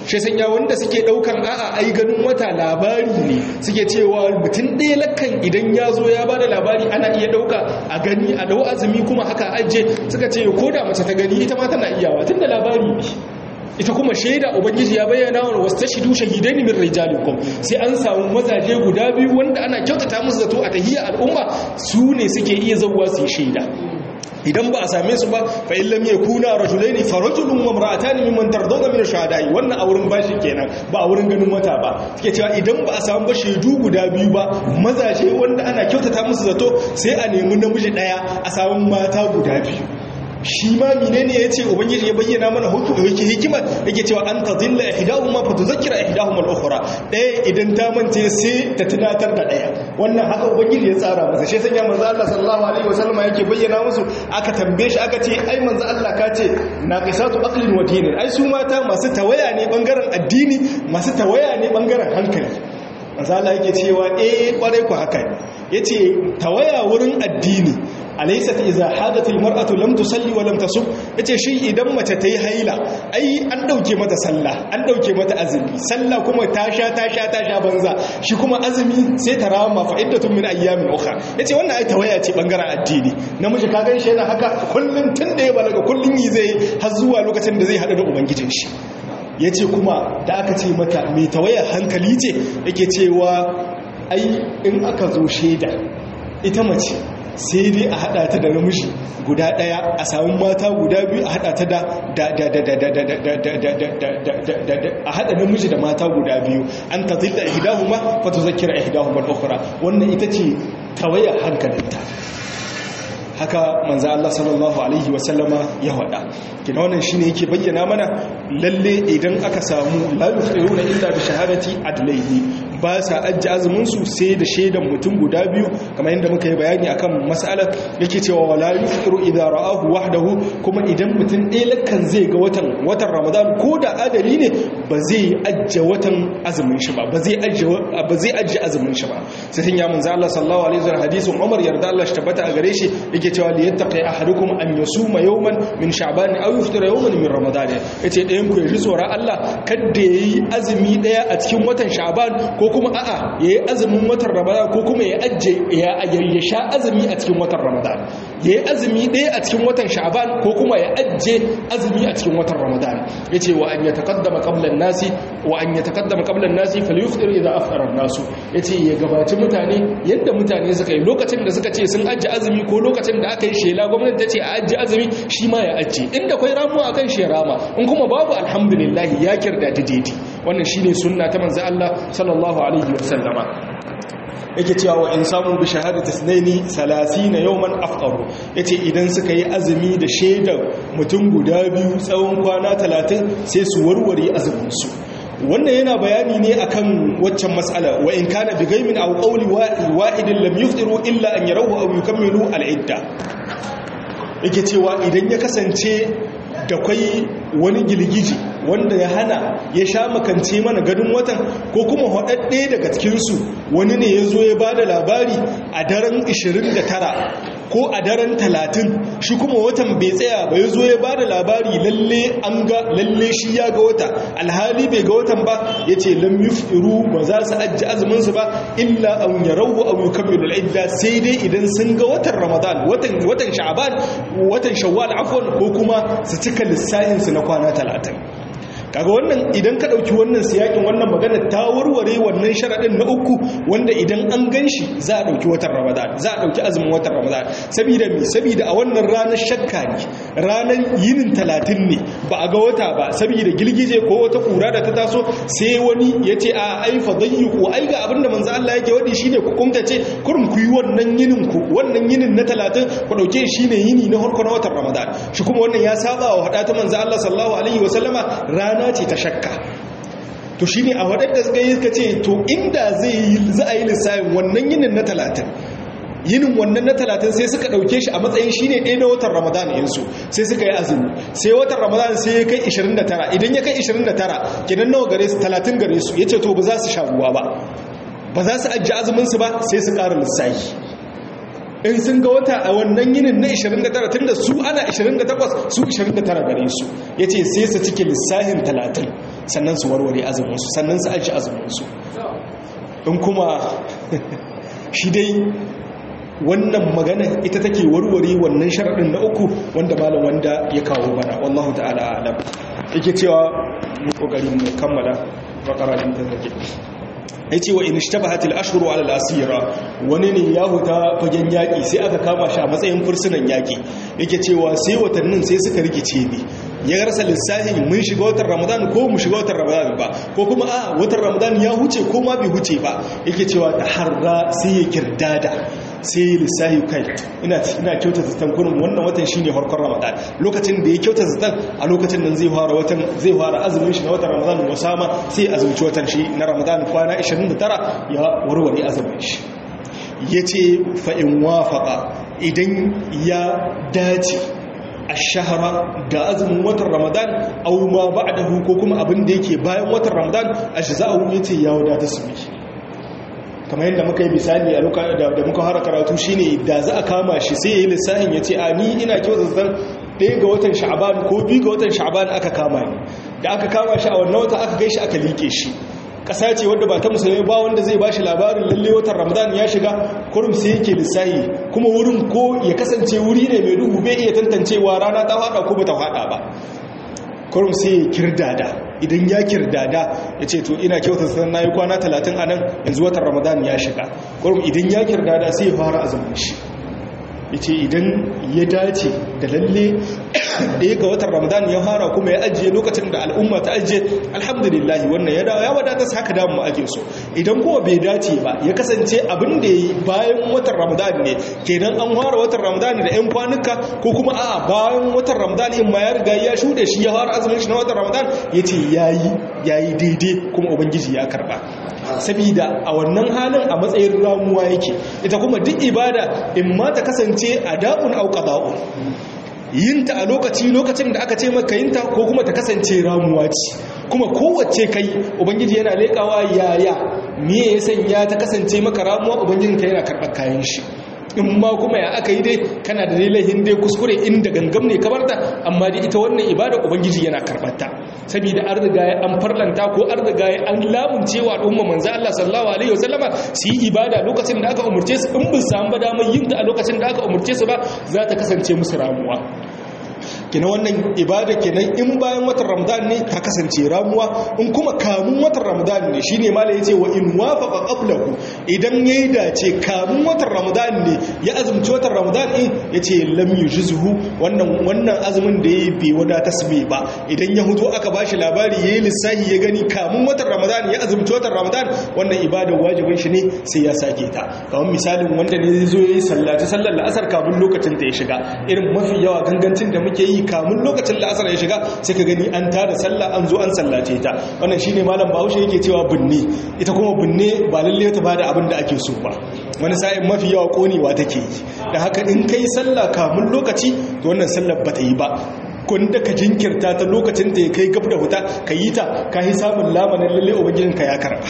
shi sanya wanda suke daukan a'a ai ganin wata labari ne suke cewa mutum ɗaya lakan idan ya zo ya bada labari ana iya dauka a gani a dau azumi kuma haka aje suka ce ko da mace ta gani ita ma tana iyawa tunda labari ne ita kuma shaida ubangiji ya bayyana wa wastashidu shahidaini min rijalikum sai an samu mazaje guda biyu wanda ana kyautata musu zato a tahiyya al'umma su ne suke iya zawwa su yi shaida idan ba a same su ba fa in lam yakuna rajulaini fa rajulun wa imra'atan mimman tardawna min ash-shuhada'i wannan a wurin bashi kenan ba a wurin ganin wata ba suke cewa idan ba a samu ba shaidu guda biyu ba mazaje wanda ana kyautata musu zato sai a nemi namiji daya a samu mata guda biyu shi ma menene yace ubangiji ya bayyana mana hukumu yake hikima yake cewa an tadilla ihdahuma fa tuzakkira ihdahuma al-ukhra daya idan ta mance sai ta tunatar da daya wannan haka ubangiji ya tsara masa shi sanya manzo Allah sallallahu alaihi wasallam yake bayyana musu aka tambaye shi aka ce ai manzo Allah ka ce naqisatu aqlin wa dinin ai su mata masu tawaya ne bangaren addini masu tawaya ne bangaren hankali manzo Allah yake cewa eh kwarai ku haka yace tawaya wurin addini alaysat idza hadatil mar'atu lam tusalli wa lam tasum yace shi idan mace tayi haila ai an dauke mata sallah an dauke mata azumi sallah kuma ta sha ta sha ta sha banza shi kuma azumi sai ta rama fa iddatun min ayyamin ukhra yace wannan ai tawaya ce bangaren addini namiji ka gan shi yana haka kullun tun da ya balaga kullun yi zai har zuwa lokacin da zai hadu da ubangijin shi yace kuma da aka ce mata mai tawaya hankali ce yake cewa ai in aka zo sheda ita mace sai dai a hada ta da namiji guda daya a samun mata guda biyu a hada ta da a hada namiji da mata guda biyu an ta zilla ihdahuma fa tuzakkira ihdahuma al-ukhra wannan ita ce tawaya hankalinta haka manzo Allah sallallahu alaihi wasallama ya wada kina wannan shine yake bayyana mana lalle idan aka samu la yufiruna illa bi shahadati adlayhi ba sa ajji azumin su sai da shaidan mutum guda biyu kamar yadda muka yi bayani akan mas'alar yake cewa wala yufiru idza ra'ahu wahdahu kuma idan mutum ɗaya lakkan zai ga watan watan Ramadan ko da adali ne ba zai ajje watan azumin shi ba ba zai ajje ba zai ajje azumin shi ba sai sun ya manzo Allah sallallahu alaihi wasallam hadisin Umar yarda Allah shi tabbata a gare shi yake cewa li yattaqi ahadukum an yasuma yawman min sha'ban aw yuftira yawman min ramadan yace ɗayan ku ya ji tsoron Allah kada yayi azumi daya a cikin watan sha'ban ko kuma a'a yayi azumin watan ramadan ko kuma ya ajje ya ya sha azumi a cikin watan ramadan yayi azumi daya a cikin watan sha'ban ko kuma ya ajje azumi a cikin watan ramadan yace wa an yataqaddama qabla an-nasi wa an yataqaddama qabla an-nasi falyuftir idha afṭara an-nasu yace ya gabaci mutane yadda mutane suka yi lokacin da suka ce sun ajje azumi ko lokacin da aka yi shela gwamnati ta ce a ajiye azumi shi ma ya ajiye inda kwai ramuwa akan shi rama in kuma babu alhamdulillah ya kirda ta daidai wannan shine sunna ta manzo Allah sallallahu alaihi wasallama yake cewa wa in samu bi shahadati sunaini 30 yawman afqaru yace idan suka yi azumi da shaidar mutum guda biyu tsawon kwana 30 sai su warware azumin su wannan yana bayani ne akan waccan mas'ala wa in kana bi gaimin aw qawli wahidin lam yuftiru illa an yarahu aw yukammilu al-idda yake cewa idan ya kasance da kwai wani gilgiji wanda ya hana ya sha makance mana ganin watan ko kuma haɗaɗɗe daga cikinsu wani ne ya zo ya ba da labari a daren 29 ko a daren 30 shi kuma watan bai tsaya ba ya zo ya ba da labari lalle an ga lalle shi ya ga wata alhali bai ga watan ba ya ce lam yufiru ba za su ajiye azuminsu ba illa an yarahu aw yukammilu al-idda sai dai idan sun ga watan ramadan watan watan sha'ban watan shawwal afwan ko kuma su cika lissafin su na kwana 30 kaga wannan idan ka dauki wannan siyakin wannan magana ta warware wannan sharadin na uku wanda idan an ganshi za a dauki watan ramadan za a dauki azumin watan ramadan saboda me saboda a wannan ranar shakka ne ranar yinin 30 ne ba a ga wata ba saboda gilgije ko wata kura da ta taso sai wani ya ce a ai fa dayyuku ai ga abinda manzo Allah yake wadi shine ku kumtace kurum ku yi wannan yinin ku wannan yinin na 30 ku dauke shine yini na harko na watan ramadan shi kuma wannan ya saba wa hada ta manzo Allah sallallahu alaihi wasallama rana rana ce ta shakka to shi ne a waɗanda suka yi suka ce to inda zai yi za a yi lissafin wannan yinin na talatin yinin wannan na talatin sai suka ɗauke shi a matsayin shi ne ɗaya na watan ramadan yansu sai suka yi azumi sai watan ramadan sai ya kai 29 idan ya kai 29 kinan nawa gare su 30 gare su ya ce to ba za su sha ruwa ba ba za su ajiye azuminsu ba sai su ƙara lissafi in sun ga wata a wannan yinin na 29 tun da su ana 28 su 29 gare su ya ce sai su cike lissahin 30 sannan su warware azumin su sannan su aji azumin su in kuma shi dai wannan magana ita take warware wannan sharaɗin na uku wanda malam wanda ya kawo mana wallahu ta'ala alam yake cewa mu kokarin mu kammala bakara din ta take yace wa in ishtabahat al-ashhuru ala al-asira wani ne ya huta fagen yaki sai aka kama shi a matsayin fursunan yaki yake cewa sai watannin sai suka rikice ne ya rasa lissafi mun shiga watan ramadan ko mu shiga watan ramadan ba ko kuma a watan ramadan ya huce ko ma bai huce ba yake cewa ta harra sai ya kirdada sai lissahi kai ina ina kyauta zaton kurin wannan watan shine farkon ramadan lokacin da ya kyauta zaton a lokacin nan zai fara watan zai fara azumin shi na watan ramadan musama sai azumci watan shi na ramadan kwana 29 ya warware azumin shi yace fa in wafaqa idan ya dace ashahara da azumin watan ramadan aw ma ba'dahu ko kuma abin da yake bayan watan ramadan ajza'u yace ya wadata su kamar yadda muka yi misali a lokacin da muka fara karatu shine da za a kama shi sai yayi lissafin yace a ni ina kyautar zan ɗaya ga watan sha'aban ko biyu ga watan sha'aban aka kama ni da aka kama shi a wannan wata aka kai shi aka like shi ƙasa ce wadda ba ta musulmi ba wanda zai bashi labarin lalle watan ramadan ya shiga kurum sai yake lissahi kuma wurin ko ya kasance wuri ne mai duhu bai iya tantancewa rana ta hada ko ba ta hada ba kurum sai ya kirdada idan ya kirdada ya ce to ina kyautar sanar na yi kwana talatin a nan yanzu watan ramadan ya shiga kurum idan ya kirdada sai ya fara azumin shi ya ce idan ya dace da lalle ɗaya ga watan ramadan ya fara kuma ya ajiye lokacin da al'umma ta ajiye alhamdulillahi wannan ya dawo ya wadata su haka damu ake so idan kuma bai dace ba ya kasance abin da ya yi bayan watan ramadan ne kenan an fara watan ramadan da 'yan kwanuka ko kuma a bayan watan ramadan in ma ya riga ya shuɗe shi ya fara azumin shi na watan ramadan ya ce ya yi daidai kuma ubangiji ya karba sabida a wannan halin a matsayin ramuwa yake ita kuma duk ibada in ma ta kasance a da'un au qada'un yinta a lokaci lokacin da aka ce maka yinta ko kuma ta kasance ramuwa ce kuma kowace kai ubangiji yana lekawa yaya me ya sanya ta kasance maka ramuwa ubangijinka yana karɓar kayan shi in ma kuma ya aka yi dai kana da laihin dai kuskure inda gangam ne kabarta amma dai ita wannan ibada ubangiji yana karɓarta saboda an riga ya an farlanta ko an riga ya an lamunce wa al'umma manzo Allah sallallahu alaihi wasallama su yi ibada lokacin da aka umurce su in bin samu damar yin ta a lokacin da aka umurce su ba za ta kasance musu ramuwa kina wannan ibada kenan in bayan watan ramadan ne ta kasance ramuwa in kuma kamun watan ramadan ne shine malai yace wa in wafaqa qablahu idan yayi dace kamun watan ramadan ne ya azumci watan ramadan din yace lam yujzuhu wannan wannan azumin da yayi bai wadata tasbi ba idan ya huto aka bashi labari yayi lissahi ya gani kamun watan ramadan ya azumci watan ramadan wannan ibada wajibin shi ne sai ya sake ta kamar misalin wanda ne zai zo yayi sallaci sallar la'asar kamun lokacin da ya shiga irin mafi yawa gangancin da muke yi kamun lokacin la'asar ya shiga sai ka gani an tada sallah an zo an sallace ta wannan shine malam bahaushe yake cewa binne ita kuma binne ba lalle ta bada abin da ake so ba wani sa'in mafi yawa konewa take yi da haka in kai sallah kamun lokaci to wannan sallar ba ta yi ba da ka jinkirta ta lokacin da ya kai gab da huta ka yi ta ka yi samun lamanin lalle ubangijinka ya karba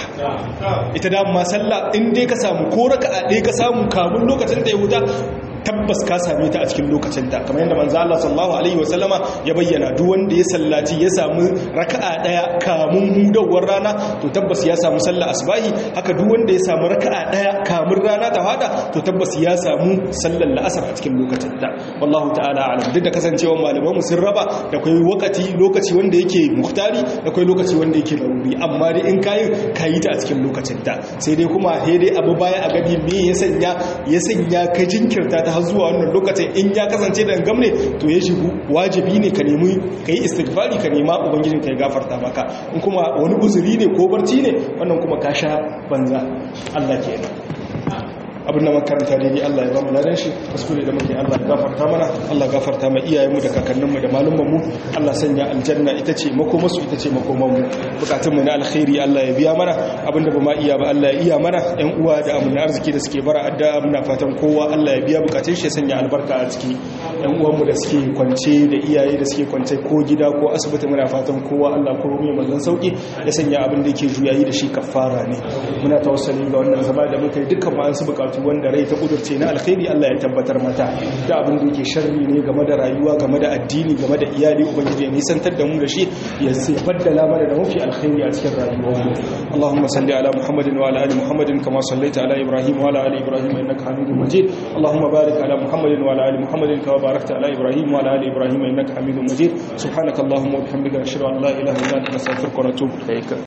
ita da ma sallah in dai ka samu ko raka a ɗaya ka samu kamun lokacin da ya huta tabbas ka same ta a cikin lokacin ta kamar yadda manzo Allah sallallahu alaihi wasallama ya bayyana duk wanda ya sallaci ya samu raka'a daya kamun hudawar rana to tabbas ya samu sallar asbahi haka duk wanda ya samu raka'a daya kamun rana ta fada to tabbas ya samu sallar la'asar a cikin lokacin ta wallahu ta'ala alam duk da kasancewa malaman mu sun raba da kai wakati lokaci wanda yake muhtari da kai lokaci wanda yake laruri amma dai in kayi kayi ta a cikin lokacin ta sai dai kuma sai dai abu baya a gani me ya sanya ya sanya ka jinkirta ta har zuwa wannan lokacin in ya kasance da gamne to ya shigo wajibi ne ka nemi ka yi istighfari ka nema ubangijin ka ya gafarta maka in kuma wani uzuri ne ko barci ne wannan kuma ka sha banza Allah kenan abin da makaranta ne Allah ya ba mu ladan shi kuskure da muke Allah ya gafarta mana Allah gafarta ma iyayenmu da kakanninmu da malumanmu Allah sanya aljanna ita ce makomarsu ita ce makomanmu bukatunmu na alkhairi Allah ya biya mana abinda ba ma iya ba Allah ya iya mana ƴan uwa da amina arziki da suke bara addu'a muna fatan kowa Allah ya biya bukatun shi ya sanya albarka a ciki ƴan uwanmu da suke kwance da iyaye da suke kwance ko gida ko asibiti muna fatan kowa Allah ko mai manzon sauki ya sanya abin da yake juyayi da shi kafara ne muna tawassali ga wannan zama da muka yi dukkan ma an su bukatu bukatu wanda rai ta kudurce na alkhairi Allah ya tabbatar mata da abin da yake sharri ne game da rayuwa game da addini game da iyali ubangiji ya nisantar da mu da shi ya sai baddala mana da mafi alkhairi a cikin rayuwar mu Allahumma salli ala Muhammadin wa ala ali Muhammadin kama sallaita ala Ibrahim wa ala ali Ibrahim innaka Hamidum Majid Allahumma barik ala Muhammadin wa ala ali Muhammadin kama barakta ala Ibrahim wa ala ali Ibrahim innaka Hamidum Majid subhanakallahumma wa bihamdika ashhadu an la ilaha illa anta astaghfiruka wa atubu ilaik